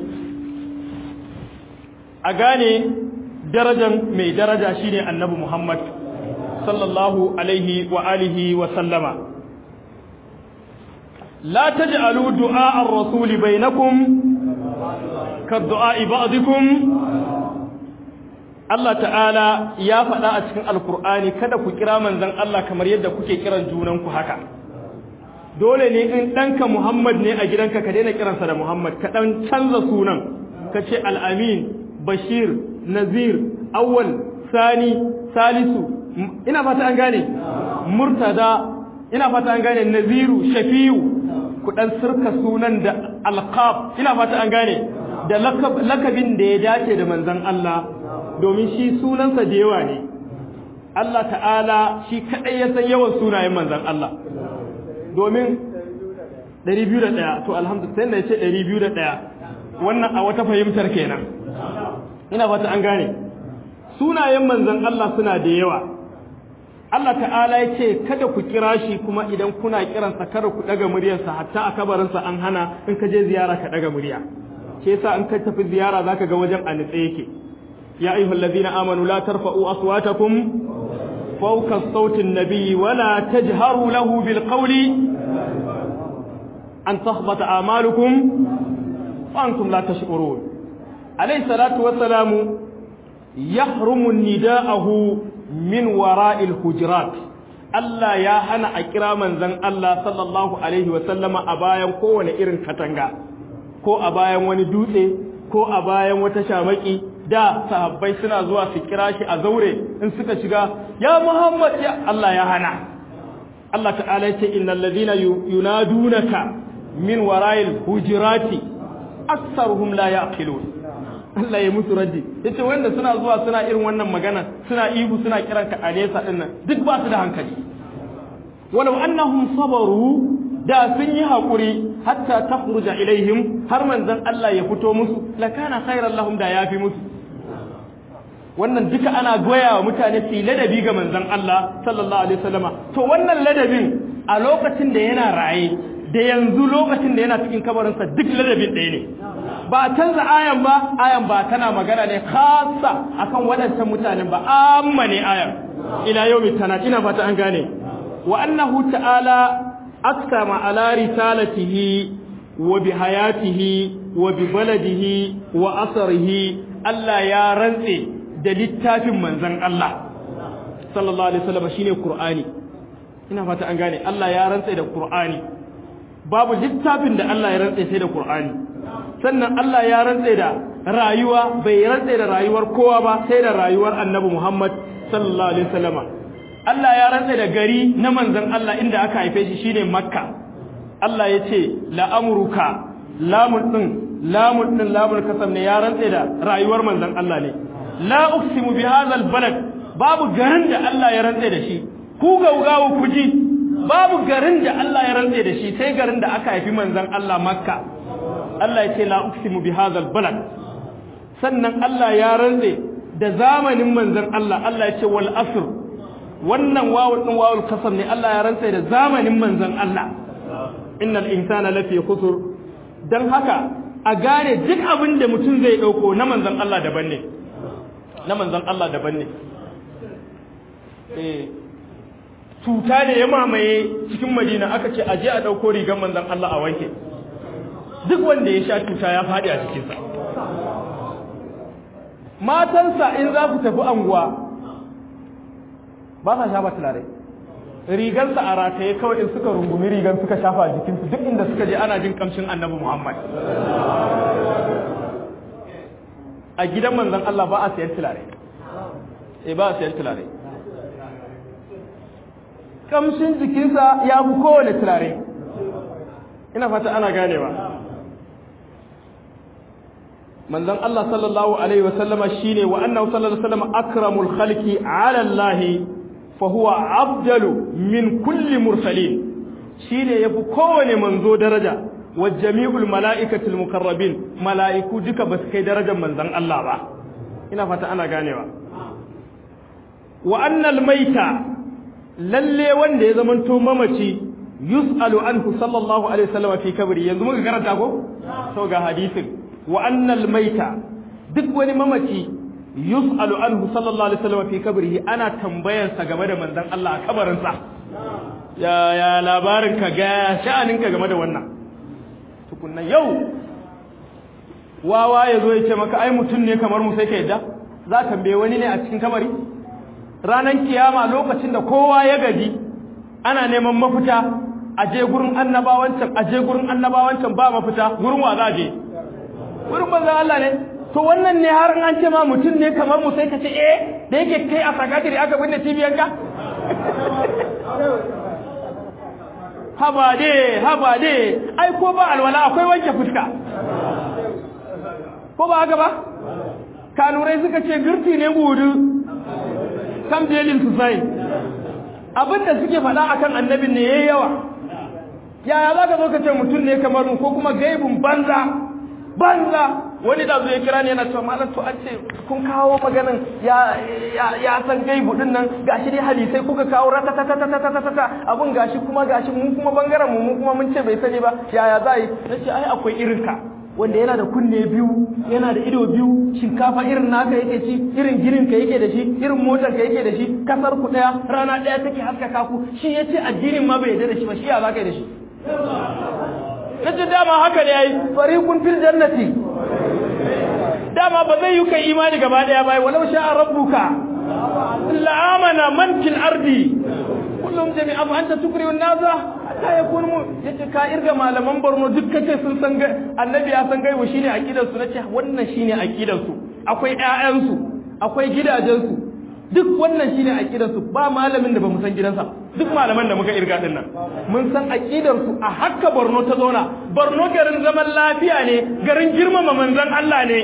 a gane darajan mai daraja shine annabi Muhammad sallallahu alaihi wa alihi wa sallama la taj'alu du'a ar-rasuli bainakum ka du'a ba'dikum Allah ta'ala ya faɗa a cikin alkur'ani kada ku kira manzon Allah kamar yadda kuke kiran junanku haka dole ne in ɗanka Muhammad ne a gidanka ka daina kiransa da Muhammad ka ɗan canza sunan ka ce al'amin bashir nazir awwal sani salisu ina fata an gane murtada ina fata an gane naziru shafi'u ku ɗan sirka sunan da alqab ina fata an gane da lakabin da ya dace da manzon Allah domin shi sunansa da yawa ne Allah ta'ala shi kaɗai ya san yawan sunayen manzan Allah domin 201 to alhamdulillah sai da ya ce 201 wannan a wata fahimtar kenan ina fata an gane sunayen manzan Allah suna da yawa Allah ta'ala ya ce kada ku kira shi kuma idan kuna kiransa kada ku daga muryarsa hatta a kabarinsa an hana in ka je ziyara ka daga murya ke yasa in ka tafi ziyara zaka ga wajen a nitse yake يا أيها الذين آمنوا لا ترفعوا أصواتكم فوق الصوت النبي ولا تجهروا له بالقول أن تخبط أعمالكم وأنتم لا تشعرون عليه الصلاة والسلام يحرم نداءه من وراء الحجرات Allah ya hana a kira manzon Allah sallallahu alaihi wa sallama a bayan kowane irin katanga ko a bayan wani dutse ko a bayan wata shamaki da sahabbai suna zuwa su kira shi a zaure in suka shiga ya Muhammad ya Allah ya hana Allah ta'ala ya ce innal ladina yunadunaka min wara'il hujurati aktsaruhum la yaqilun Allah ya musu raddi yace wanda suna zuwa suna irin wannan magana suna ihu suna kiran ka a nesa dinnan duk ba su da hankali walau annahum sabaru da sun yi hakuri hatta takhruja ilaihim har manzon Allah ya fito musu lakana khairan lahum da yafi musu wannan duka ana goya wa mutane su ladabi ga manzon Allah sallallahu alaihi wasallama to wannan ladabin a lokacin da yana raye da yanzu lokacin da yana cikin kabarinsa duk ladabin ɗaya ne ba canza ayan ba ayan ba tana magana ne khassa akan waɗancan mutanen ba amma ne ayan ila yawmi tana ina fata an gane wa annahu ta'ala aksama ala risalatihi wa bi hayatihi wa bi baladihi wa asarihi Allah ya rantse da littafin manzon Allah sallallahu alaihi wasallam shine Qur'ani ina fata an gane Allah ya rantse da Qur'ani babu littafin da Allah ya rantse sai da Qur'ani sannan Allah ya rantse da rayuwa bai rantse da rayuwar kowa ba sai da rayuwar Annabi Muhammad sallallahu alaihi wasallama Allah ya rantse da gari na manzon Allah inda aka haife shi shine Makka Allah ya ce la amruka lamun din lamun din lamun kasam ne ya rantse da rayuwar manzon Allah ne la uqsimu bi hadha balad babu garin da Allah ya rantse da shi ku gaugawo ku ji babu garin da Allah ya rantse da shi sai garin da aka haifi manzon Allah Makka Allah ya ce la uqsimu bi hadha balad sannan Allah ya rantse da zamanin manzon Allah Allah ya ce wal asr wannan wawul din wawul kasam ne Allah ya rantse da zamanin manzon Allah innal insana lafi khusr dan haka a gane duk abin da mutum zai dauko na manzon Allah daban ne na manzon Allah daban ne eh cuta da ya mamaye cikin madina aka ce aje a ɗauko rigar manzan Allah a wanke duk wanda ya sha cuta ya faɗi a cikinsa matansa in za ku tafi anguwa ba sa shafa tulare rigarsa a rataye kawai in suka rungumi rigar suka shafa a jikinsu duk inda suka je ana jin kamshin annabi muhammad a gidan manzan Allah ba a sayan tulare eh ba a sayan tulare kamshin jikinsa ya fi kowane turare ina fata ana ganewa manzon Allah sallallahu alaihi wasallama shine wa annahu sallallahu alaihi wasallam akramul khalqi ala Allah fa huwa afdalu min kulli mursalin shine yafi kowane manzo daraja wa jami'ul mala'ikatul mukarrabin mala'iku duka basu kai darajar manzon Allah ba ina fata ana ganewa wa annal maita lalle wanda ya zamanto mamaci yus'alu anhu sallallahu alaihi wasallam fi kabri yanzu muka karanta ko to ga hadisin wa annal maita duk wani mamaci yus'alu anhu sallallahu alaihi wasallam fi kabrihi ana tambayar sa game da manzon Allah a kabarin sa ya ya labarin ka ga sha'anin ka game da wannan tukunna yau wawa yazo ya ce maka ai mutun ne kamar mu sai ka yadda za tambaye wani ne a cikin kabari ranan kiyama lokacin da kowa ya gaji ana neman mafita a je gurin annabawancan a je gurin annabawancan ba mafita gurin wa za je gurin banzan Allah ne to wannan ne har an ce ma mutum ne kamar mu sai ka ce eh da yake kai a sakatiri aka binne cibiyanka haba de haba de ai ko ba alwala akwai wanke fuska ko ba haka ba kanurai suka ce girti ne gudu kam delin su sai abinda suke faɗa akan annabin ne yayi yawa yaya za ka zo ka ce mutum ne kamar mu ko kuma gaibun banza banza wani da zo ya kira ne yana cewa malam to an ce kun kawo maganin ya ya san gaibu din nan gashi dai hadisai kuka kawo ratatatatatatatata abun gashi kuma gashi mu kuma bangaren mu mu kuma mun ce bai sani ba yaya za yi nace ai akwai irin ka wanda yana da kunne biyu yana da ido biyu shinkafa irin naka yake ci irin ginin ka yake da shi irin motar ka yake da shi kasar ku daya rana daya take haskaka ku shi yace addinin ma bai yarda da shi ba shi ya zaka da shi nace dama haka ne yayi fariqun fil jannati dama ba zai yi kai imani gaba daya bai walau sha'a rabbuka la amana man fil ardi kullum jami'a fa anta tukriun nasa ta ya kun mu yace ka irga malaman Borno duk kace sun san annabi ya san gaibu shine aqidar su nace wannan shine aqidar su akwai ƴaƴan su akwai gidajen su duk wannan shine aqidar su ba malamin da bamu san gidansa duk malaman da muka irga din nan mun san aqidar su a hakka Borno ta zauna Borno garin zaman lafiya ne garin girmama manzon Allah ne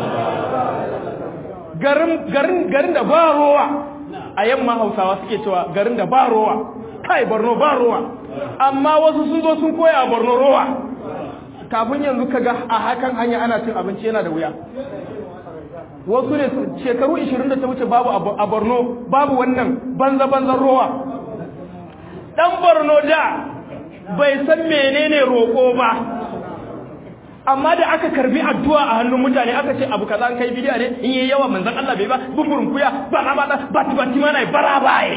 garin garin garin da ba rowa a yamma Hausawa suke cewa garin da ba rowa kai Borno ba rowa amma wasu sun zo sun koya a Borno rowa kafin yanzu kaga a hakan hanya ana cin abinci yana da wuya wasu ne shekaru 20 da ta wuce babu a Borno babu wannan banza banzan rowa dan Borno da bai san menene roko ba amma da aka karbi addu'a a hannun mutane aka ce abu kaza an kai bidiya ne in yi yawa manzon Allah bai ba bumburin kuya ba na ba ba bati mana bara baye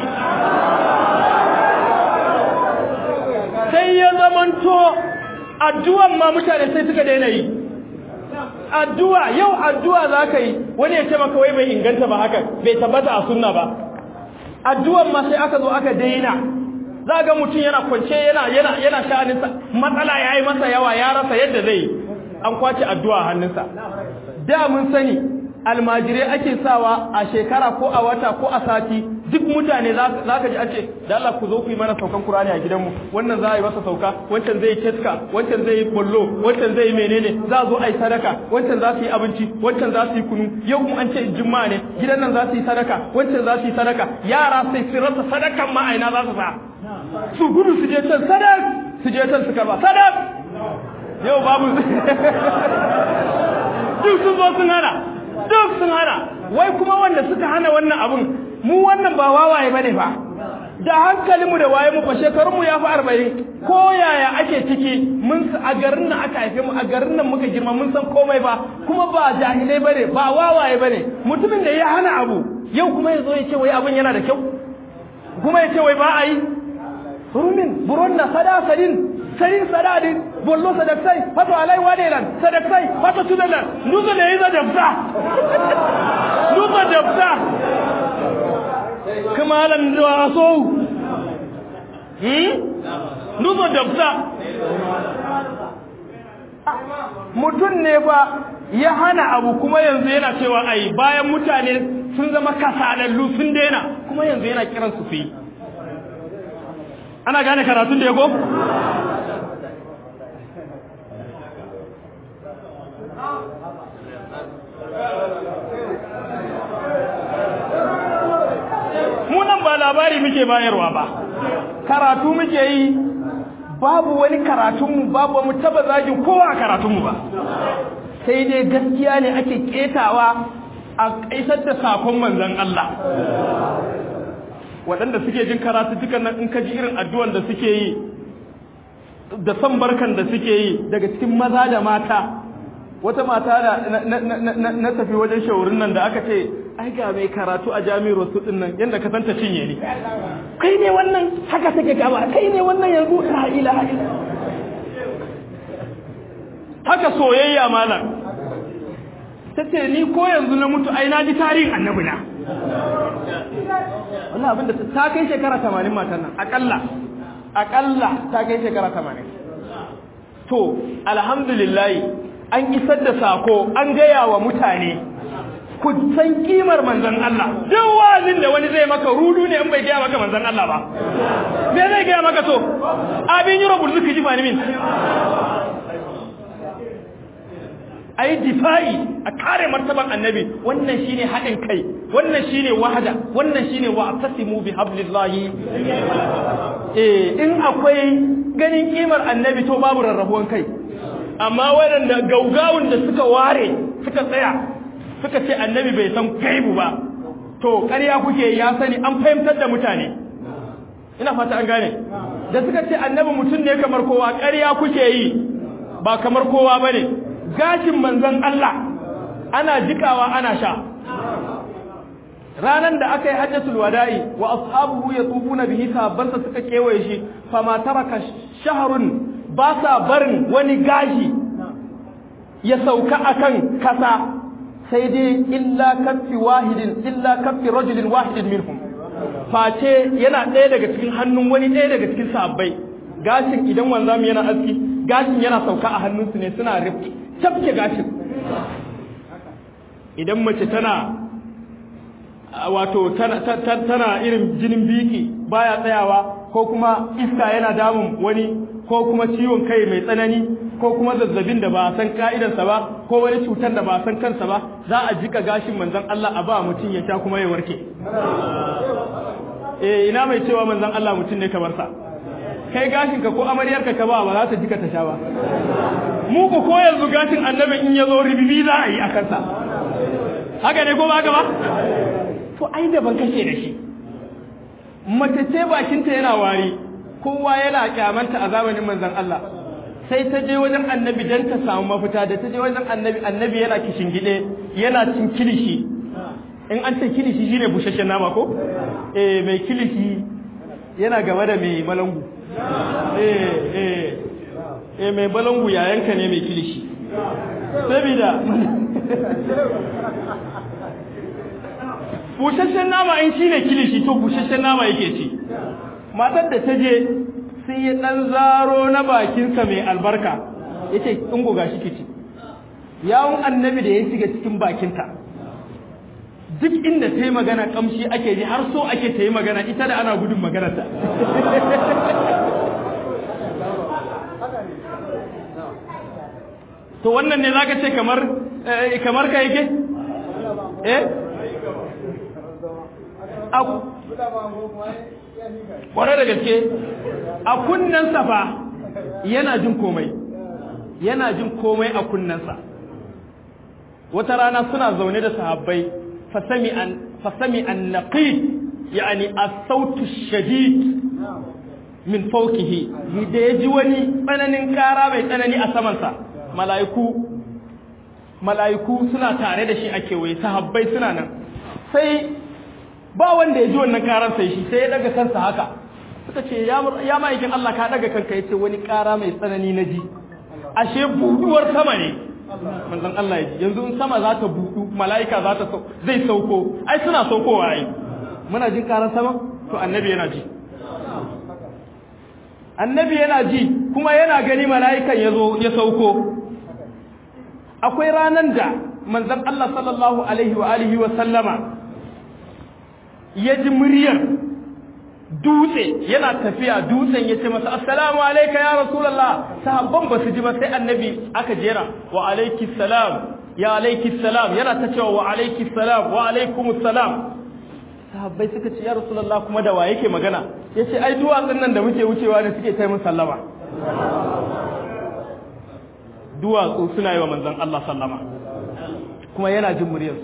sai ya zamanto addu'an ma mutane sai suka daina yi addu'a yau addu'a za ka yi wani ya ce maka wai bai inganta ba haka bai tabbata a sunna ba addu'an ma sai aka zo aka daina za ga mutum yana kwance yana yana yana sha'aninsa matsala ya yi masa yawa ya rasa yadda zai an kwace addu'a hannunsa da mun sani almajirai ake sawa a shekara ko a wata ko a sati duk mutane za ka ji an ce da Allah ku zo ku yi mana saukan Kur'ani a gidanmu wannan za a yi masa sauka wancan zai ketka wancan zai yi bollo wancan zai yi menene za a zo a yi sadaka wancan za su yi abinci wancan za su yi kunu yau kuma an ce juma'a ne gidan nan za su yi sadaka wancan za su yi sadaka yara sai su rasa sadakan ma aina za su sa su gudu su je can sadak su je can su karba sadak yau babu duk sun zo sun hana duk sun hana wai kuma wanda suka hana wannan abun mu wannan ba wawaye bane fa da hankalinmu da waye mu fa shekarunmu ya fi arba'in ko yaya ake ciki mun a garin nan aka haife mu a garin nan muka girma mun san komai ba kuma ba jahilai bane ba wawaye bane mutumin da ya hana abu yau kuma ya zo ya ce wai abin yana da kyau kuma ya ce wai ba a yi rumin buron na sada sadin sarin sadadin bollo sadaksai fato alai wadelan sadaksai fato tudalan nuzo da yiza dabza nuzo dabza kuma lan da so hmm nuzo dabza mutum ne fa ya hana abu kuma yanzu yana cewa ai bayan mutane sun zama kasalallu sun daina kuma yanzu yana kiran su fi ana gane karatun da ya go munan ba labari muke bayarwa ba karatu muke yi babu wani karatunmu babu mu taba zagin kowa a karatunmu ba sai dai gaskiya ne ake ketawa a kaisar da sakon manzon Allah waɗanda suke jin karatu dukan nan in ka ji irin addu'an da suke yi da san barkan da suke yi daga cikin maza da mata wata mata da na tafi wajen shaurin nan da aka ce ai ga mai karatu a jami'ar wasu din nan yadda ka santa cinye ni kai ne wannan haka take gaba kai ne wannan yanzu la ilaha illa haka soyayya malam tace ni ko yanzu na mutu ai na ji tarihin annabi na wannan abinda ta kai shekara 80 matan nan akalla akalla ta kai shekara 80 to alhamdulillah an isar da sako an gaya wa mutane ku san kimar manzon Allah duk wazin da wani zai maka rudu ne in bai gaya maka manzon Allah ba me zai gaya maka to abin yi rabul zuki ji bani min ayi difa'i a kare martaban annabi wannan shine haɗin kai wannan shine wahada wannan shine wa atasimu bi hablillahi eh in akwai ganin kimar annabi to babu rarrabuwan kai amma waɗanda gaugawun da suka ware suka tsaya suka ce annabi bai san gaibu ba to ƙarya kuke ya sani an fahimtar da mutane ina fata an gane da suka ce annabi mutum ne kamar kowa ƙarya kuke yi ba kamar kowa bane gashin manzon Allah ana jikawa ana sha ranan da aka yi hajjatul wada'i wa ashabuhu yatufuna bihi sahabbansa suka kewaye shi fama taraka shahrun ba sa barin wani gashi ya sauka akan kasa sai dai illa kaffi wahidin illa kaffi rajulin wahidin minhum face yana ɗaya daga cikin hannun wani ɗaya daga cikin sahabbai gashin idan wanzami yana aski gashin yana sauka a hannunsu ne suna rifki tafke gashin idan mace tana wato tana irin jinin biki baya tsayawa ko kuma iska yana damun wani ko kuma ciwon kai mai tsanani ko kuma zazzabin da ba a san ka'idarsa ba ko wani cutar da ba a san kansa ba za a jika gashin manzon Allah a ba mutum ya sha kuma ya warke eh ina mai cewa manzon Allah mutum ne kamar sa kai gashin ka ko amaryarka ka ba ba za ta jika ta sha ba mu ko ko yanzu gashin annabi in ya zo ribibi za a yi a kansa haka ne ko ba haka ba to ai da ban kashe da shi mace ce bakinta yana wari kowa yana kyamanta a zamanin manzon Allah sai ta je wajen annabi dan ta samu mafita da ta je wajen annabi annabi yana kishin gide yana cin kilishi in an ce kilishi shine bushashen nama ko eh mai kilishi yana gaba da mai malangu eh eh eh mai balangu yayanka ne mai kilishi sabida busasshen nama in shi ne kilishi to busasshen nama yake ci matar da ta je sai ya ɗan zaro na bakinsa mai albarka ya ce in goga shi kici yawon annabi da ya shiga cikin bakinta duk inda ta yi magana kamshi ake ji har so ake ta yi magana ita da ana gudun maganarta to wannan ne zaka ce kamar kamar ka yake eh kwarai da gaske a kunnensa fa yana jin komai yana jin komai a kunnensa wata rana suna zaune da sahabbai fasami an fasami an naqid yani as-sautu shadid min fawqihi da yaji wani tsananin kara mai tsanani a samansa mala'iku mala'iku suna tare da shi a kewaye sahabbai suna nan sai ba wanda ya ji wannan karan sai shi sai ya daga kansa haka suka ce ya ma'aikin Allah ka daga kanka ya ce wani kara mai tsanani na ji ashe buduwar sama ne manzon Allah ya ji yanzu in sama za ta budu mala'ika za ta zai sauko ai suna saukowa ai muna jin karan sama to annabi yana ji annabi yana ji kuma yana gani mala'ikan ya zo ya sauko akwai ranan da manzon Allah sallallahu alaihi wa alihi wa sallama ya ji muryar dutse yana tafiya dutsen ya ce masa assalamu alaika ya rasulallah sahabban ba su ji ba sai annabi aka jera wa alaiki salam ya alaiki salam yana ta cewa wa alaiki salam wa alaikumus salam sahabbai suka ce ya rasulallah kuma da wa yake magana ya ce ai duwatsun nan da muke wucewa ne suke taimun sallama duwatsu suna yi wa manzon Allah sallama kuma yana jin muryarsu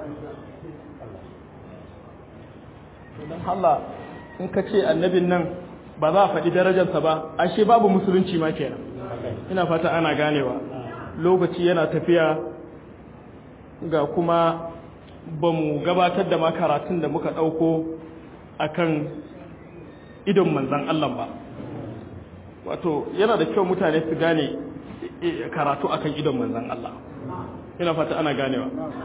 don Allah in ka ce annabin nan ba za a faɗi darajarsa ba ashe babu musulunci ma kenan ina fata ana ganewa lokaci yana tafiya ga kuma ba mu gabatar da makaratun da muka ɗauko akan idon manzan Allah ba wato yana da kyau mutane su gane karatu akan idon manzan Allah ina fata ana ganewa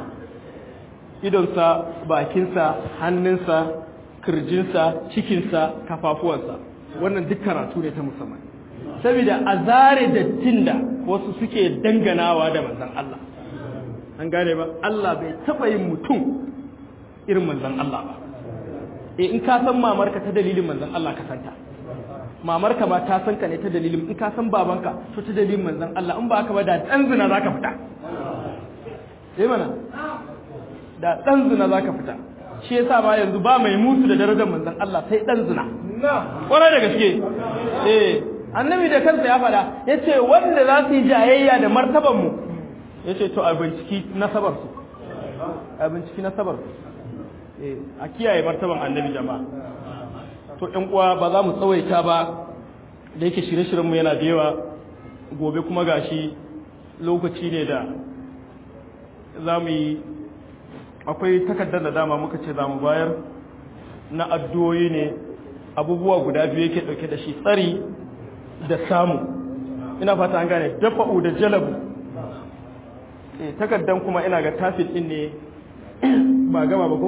idonsa bakinsa hannunsa kirjinsa cikinsa kafafuwansa wannan duk karatu ne ta musamman saboda a zare dattin da wasu suke danganawa da manzan Allah an gane ba Allah bai taɓa yin mutum irin manzan Allah ba e in ka san mamarka ta dalilin manzan Allah ka santa mamarka ma ta san ka ne ta dalilin in ka san babanka to ta dalilin manzan Allah in ba haka ba da dan zina zaka fita eh mana da dan zina zaka fita shi yasa ma yanzu ba mai musu da darajar manzon Allah sai dan zina kwarai da gaske eh annabi da kansa ya faɗa yace wanda za su yi jayayya da martaban mu yace to a binciki nasabar su a binciki nasabar su eh a kiyaye martaban annabi jama'a to ɗan uwa ba za mu tsawaita ba da yake shirye-shiryen mu yana da yawa gobe kuma gashi lokaci ne da za mu yi akwai takardar da dama muka ce za mu bayar na addu'o'i ne abubuwa guda biyu yake dauke da shi tsari da samu ina fata an gane dafa'u da jalabu eh takardar kuma ina ga tafit din ne ba gama ba ko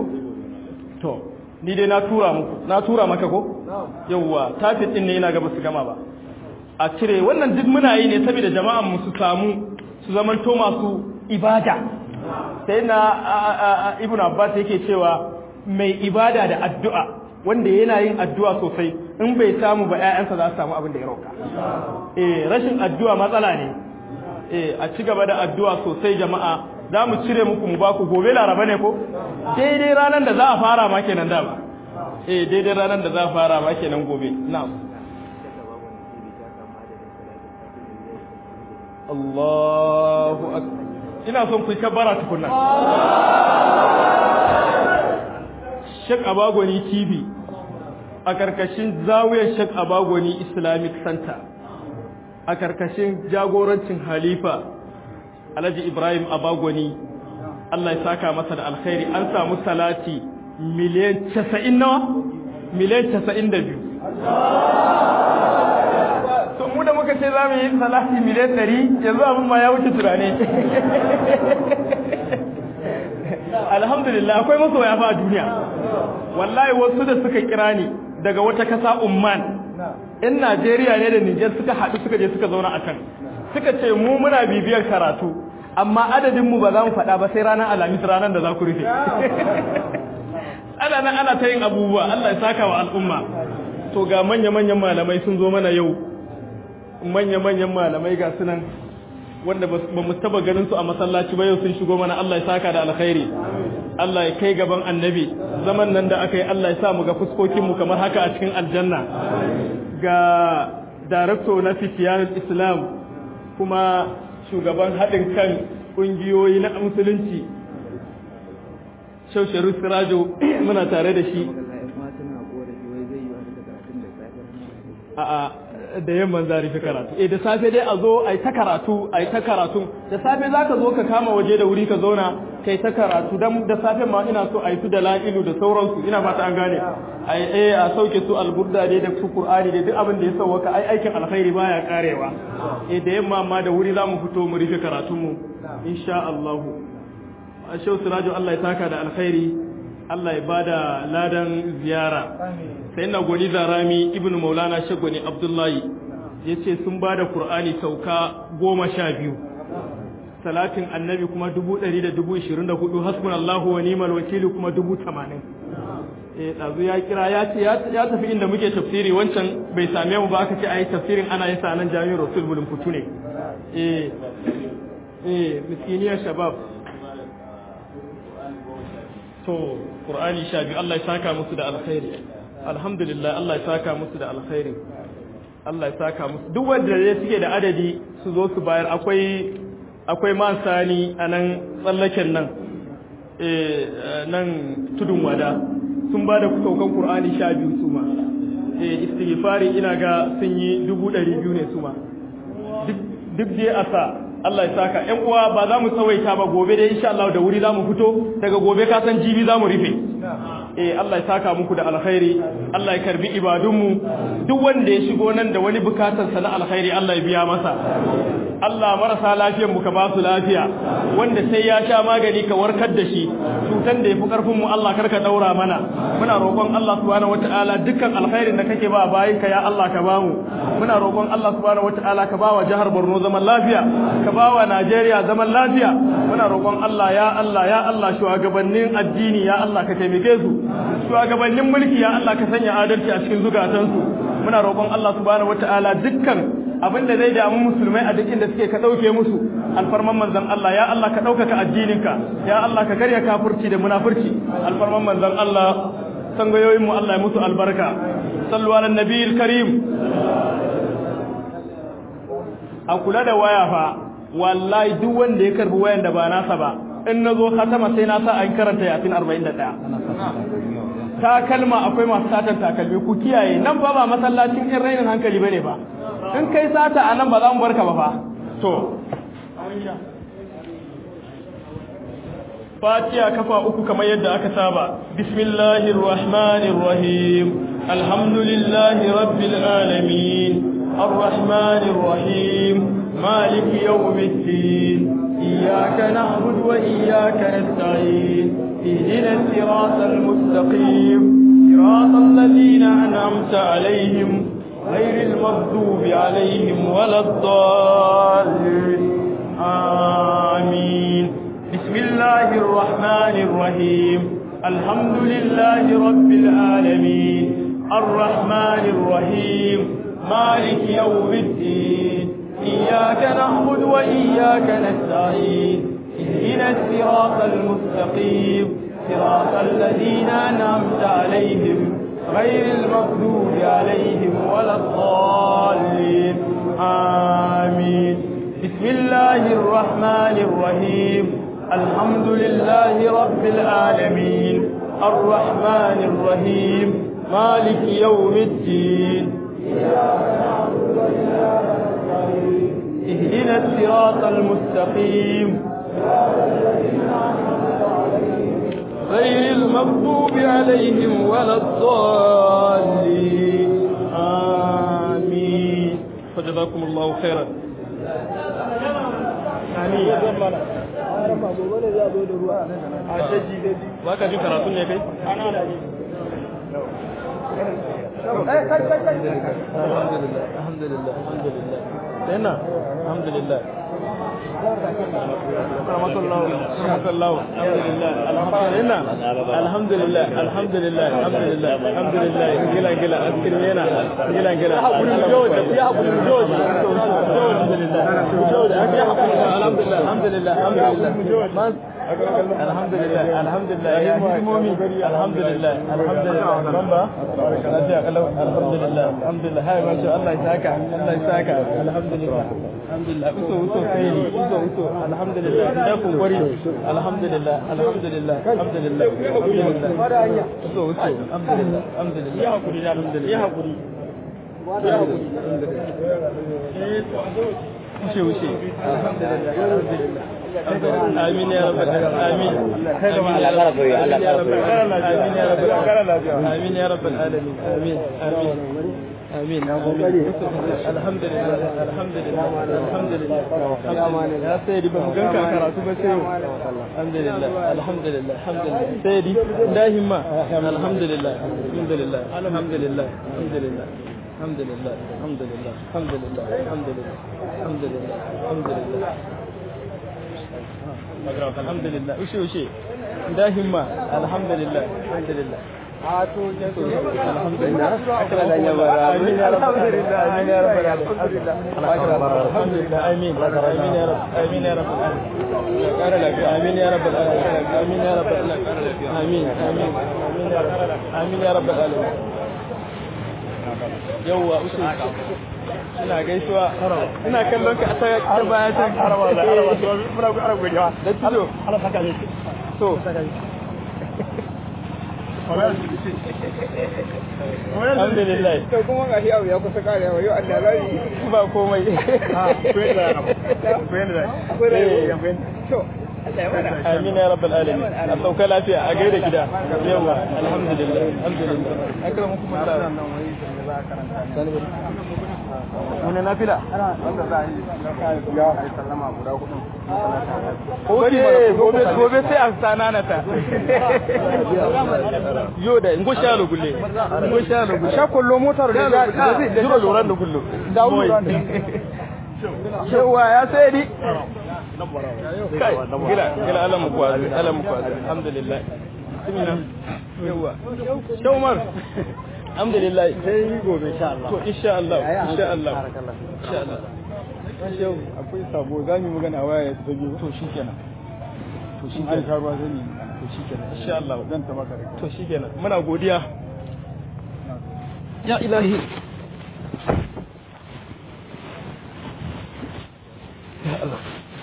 to ni dai na tura muku na tura maka ko yawwa tafit din ne ina ga basu gama ba a cire wannan duk muna yi ne saboda jama'an mu su samu su zamanto masu ibada sai na ibn abbas yake cewa mai ibada da addu'a wanda yana yin addu'a sosai in bai samu ba ƴaƴansa za su samu abin da ya roka eh rashin addu'a matsala ne eh a ci gaba da addu'a sosai jama'a za mu cire muku mu baku gobe laraba ne ko daidai ranar da za a fara ma kenan da ba eh daidai ranar da za a fara ma kenan gobe na'am Allahu akbar ina son ku kabbara tukunna Sheikh Abagoni TV a karkashin zawiyar Sheikh Abagoni Islamic Center a karkashin jagorancin Halifa Alhaji Ibrahim Abagoni Allah ya saka masa da alkhairi an samu salati miliyan 90 nawa miliyan 92 to mu da muka ce za mu yi salati miliyan ɗari yanzu abin ma ya wuce tunani alhamdulillah akwai masoya fa a duniya wallahi wasu da suka kira ni daga wata kasa umman in najeriya ne da nijar suka haɗu suka je suka zauna a can suka ce mu muna bibiyar karatu amma adadin mu ba za mu faɗa ba sai ranar alhamis ranar da za ku rufe ana nan ana ta yin abubuwa allah ya saka wa al'umma to ga manya-manyan malamai sun zo mana yau manya-manyan malamai ga sunan wanda ba mu taba ganin su a masallaci ba yau sun shigo mana Allah ya saka da alkhairi Allah ya kai gaban annabi zaman nan da aka yi Allah ya sa mu ga fuskokin mu kamar haka a cikin aljanna ga darakto na fitiyanul islam kuma shugaban haɗin kan ƙungiyoyi na musulunci shausharu sirajo muna tare da shi a'a da yamman za rufe karatu eh da safe dai a zo a yi ta karatu a yi ta karatu da safe za ka zo ka kama waje da wuri ka zauna ka yi ta karatu dan da safe ma ina so a yi su da la'ilu da sauransu ina fata an gane a eh a sauke su alburda dai da su qur'ani dai duk abin da ya sauwaka ai aikin alkhairi baya karewa eh da yamma ma da wuri za mu fito mu rufe karatun mu insha Allah Shehu Sirajo Allah ya saka da alkhairi Allah ya bada ladan ziyara sai na gwani zarami ibn maulana shagwani abdullahi ya ce sun ba da ƙur'ani sauka goma sha biyu salatin annabi kuma dubu ɗari da dubu ishirin da hudu hasbun allahu wa nimal wakili kuma dubu tamanin eh ɗazu ya kira ya ce ya tafi inda muke tafsiri wancan bai same mu ba aka ce a yi tafsirin ana yin sa nan jami'ar rasul bulun fitu ne eh eh miskiniyar shabab to ƙur'ani sha biyu allah ya saka musu da alkhairi alhamdulillah Allah ya saka musu da alkhairi Allah ya saka musu duk wanda ya suke da adadi su zo su bayar akwai akwai man sani a nan tsallaken nan eh nan tudun wada sun ba da saukan Qur'ani sha biyu su ma eh istighfari ina ga sun yi dubu ɗari biyu ne su ma duk dai a sa Allah ya saka ƴan uwa ba za mu tsawaita ba gobe dai insha Allah da wuri za mu fito daga gobe ka san jibi za mu rufe eh Allah ya saka muku da alkhairi Allah ya karbi ibadunmu duk wanda ya shigo nan da wani bukatar sa na alkhairi Allah ya biya masa Allah marasa lafiyar mu ka ba su lafiya wanda sai ya sha magani ka warkar da shi cutan da yafi karfin mu Allah karka daura mana muna roƙon Allah subhanahu wataala dukkan alkhairin da kake ba bayin ka ya Allah ka bamu muna roƙon Allah subhanahu wataala ka ba wa jihar Borno zaman lafiya ka ba wa Najeriya zaman lafiya muna roƙon Allah ya Allah ya Allah shugabannin addini ya Allah ka taimake su shugabannin mulki ya Allah ka sanya adalci a cikin zukatansu muna roƙon Allah subhanahu wataala dukkan abin da zai damu musulmai a duk inda suke ka ɗauke musu alfarman manzon Allah ya Allah ka ɗaukaka addininka ya Allah ka karya kafurci da munafurci alfarman manzon Allah sangayoyin mu Allah ya musu albarka sallu ala nabiyil karim a kula da waya fa wallahi duk wanda ya karbi wayan da ba nasa ba in nazo khatama sai na sa an karanta yasin 41 takalma akwai masu satan takalmi ku kiyaye nan ba ba masallacin in rainin hankali bane ba in kai sata a nan ba za mu barka ba fa to fatiha kafa uku kamar yadda aka saba bismillahir rahmanir rahim alhamdulillahi rabbil alamin arrahmanir rahim maliki yawmiddin iyyaka na'budu wa iyyaka nasta'in اهدنا الصراط المستقيم صراط الذين أنعمت عليهم غير المغضوب عليهم ولا الضالين آمين بسم الله الرحمن الرحيم الحمد لله رب العالمين الرحمن الرحيم مالك يوم الدين إياك نعبد وإياك نستعين اهدنا الصراط المستقيم صراط الذين أنعمت عليهم غير المغضوب عليهم ولا الضالين آمين بسم الله الرحمن الرحيم الحمد لله رب العالمين الرحمن الرحيم مالك يوم الدين اهدنا الصراط المستقيم غير المغضوب عليهم ولا الضالين آمين فجزاكم الله خيرا آمين ba ka jin karatun ne kai? alhamdulillah alhamdulillah alhamdulillah yana alhamdulillah rahmatullah rahmatullah alhamdulillah alhamdulillah alhamdulillah alhamdulillah alhamdulillah gila gila askirmena gila gila jawda ya hakuri jawda alhamdulillah jawda ya hakuri alhamdulillah alhamdulillah alhamdulillah alhamdulillah alhamdulillah ya hidimomi alhamdulillah alhamdulillah bamba lafiya kalau alhamdulillah alhamdulillah hai ma sha Allah ya saka Allah ya saka alhamdulillah alhamdulillah uso uso kai uso uso alhamdulillah da ku gori alhamdulillah alhamdulillah alhamdulillah alhamdulillah uso uso alhamdulillah alhamdulillah ya hakuri alhamdulillah ya hakuri ya hakuri wuce wuce alhamdulillah alhamdulillah آمين يا رب آمين آمين يا رب آمين يا رب آمين يا رب العالمين آمين آمين آمين الحمد لله الحمد لله الحمد لله يا سيدي بمجنك كراتو بسيو الحمد لله الحمد لله الحمد لله سيدي داهما الحمد لله الحمد لله الحمد لله الحمد لله الحمد لله الحمد لله الحمد لله الحمد لله الحمد لله الحمد لله الحمد لله وشي وشي داهما الحمد لله الحمد لله الحمد لله أكرم يا رب آمين يا رب آمين يا رب الحمد لله آمين آمين يا رب آمين يا رب آمين يا رب آمين يا رب آمين آمين آمين يا رب العالمين yauwa usu ina gaisuwa ina kallon ka ta ta baya ta haraba da haraba to muna ku arabu godiya da tijo Allah saka ne to alhamdulillah to kuma ga shi abu ya kusa karewa yau Allah zai ba komai ha ko da ko da ko da to amin ya rabbal alamin a sauka lafiya a gaida gida yawa alhamdulillah alhamdulillah akramukum Allah wani nafila wanda za a yi ya yi sallama guda hudu Oke, gobe gobe sai a sanana ta. Yo da ngo shalo gulle. Ngo shalo gulle. sha kullo motar da Da da zai jiro loran da kullu. Da loran da. Yawa ya sai di. Kai, gila, gila Allah mu kwazi, Allah mu kwazi. Alhamdulillah. Bismillah. Yawa. Shawmar. Alhamdulillah. sai gobe insha Allah To insha Allah, insha Allah. Insha Allah. Yau akwai sabo za mu magana waya ta biyu to shikenan. To shi an shikenan. karuwa zani To shikenan. Insha Allah. zan ta maka da to shi kenan muna godiya ya ilahi ya Allah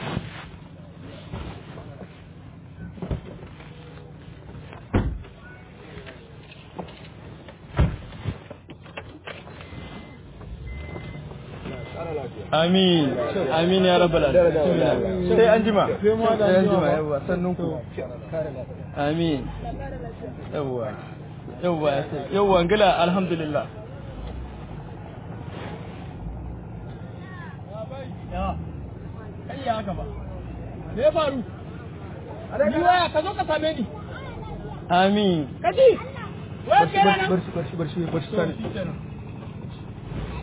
amin amin ya rabbal alamin sai an jima sai an jima yawa sannun ku amin yawa yawa yawa ngila alhamdulillah kai ya haka ba me ya faru ni waya ka zo ka same ni amin kaji waya ke nan barshi barshi barshi barshi sani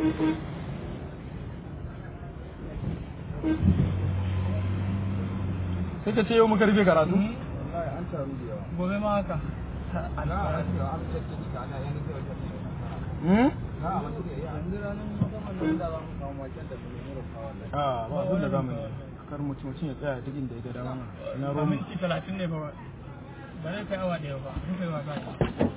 sai ka ce yau muka rufe karatu gobe ma haka hmm? a ba abin da zamu yi kar mutum mutum ya tsaya duk inda ya ga dama na romi minti talatin ne ba ba zai kai awa ɗaya ba sun kai wasa ne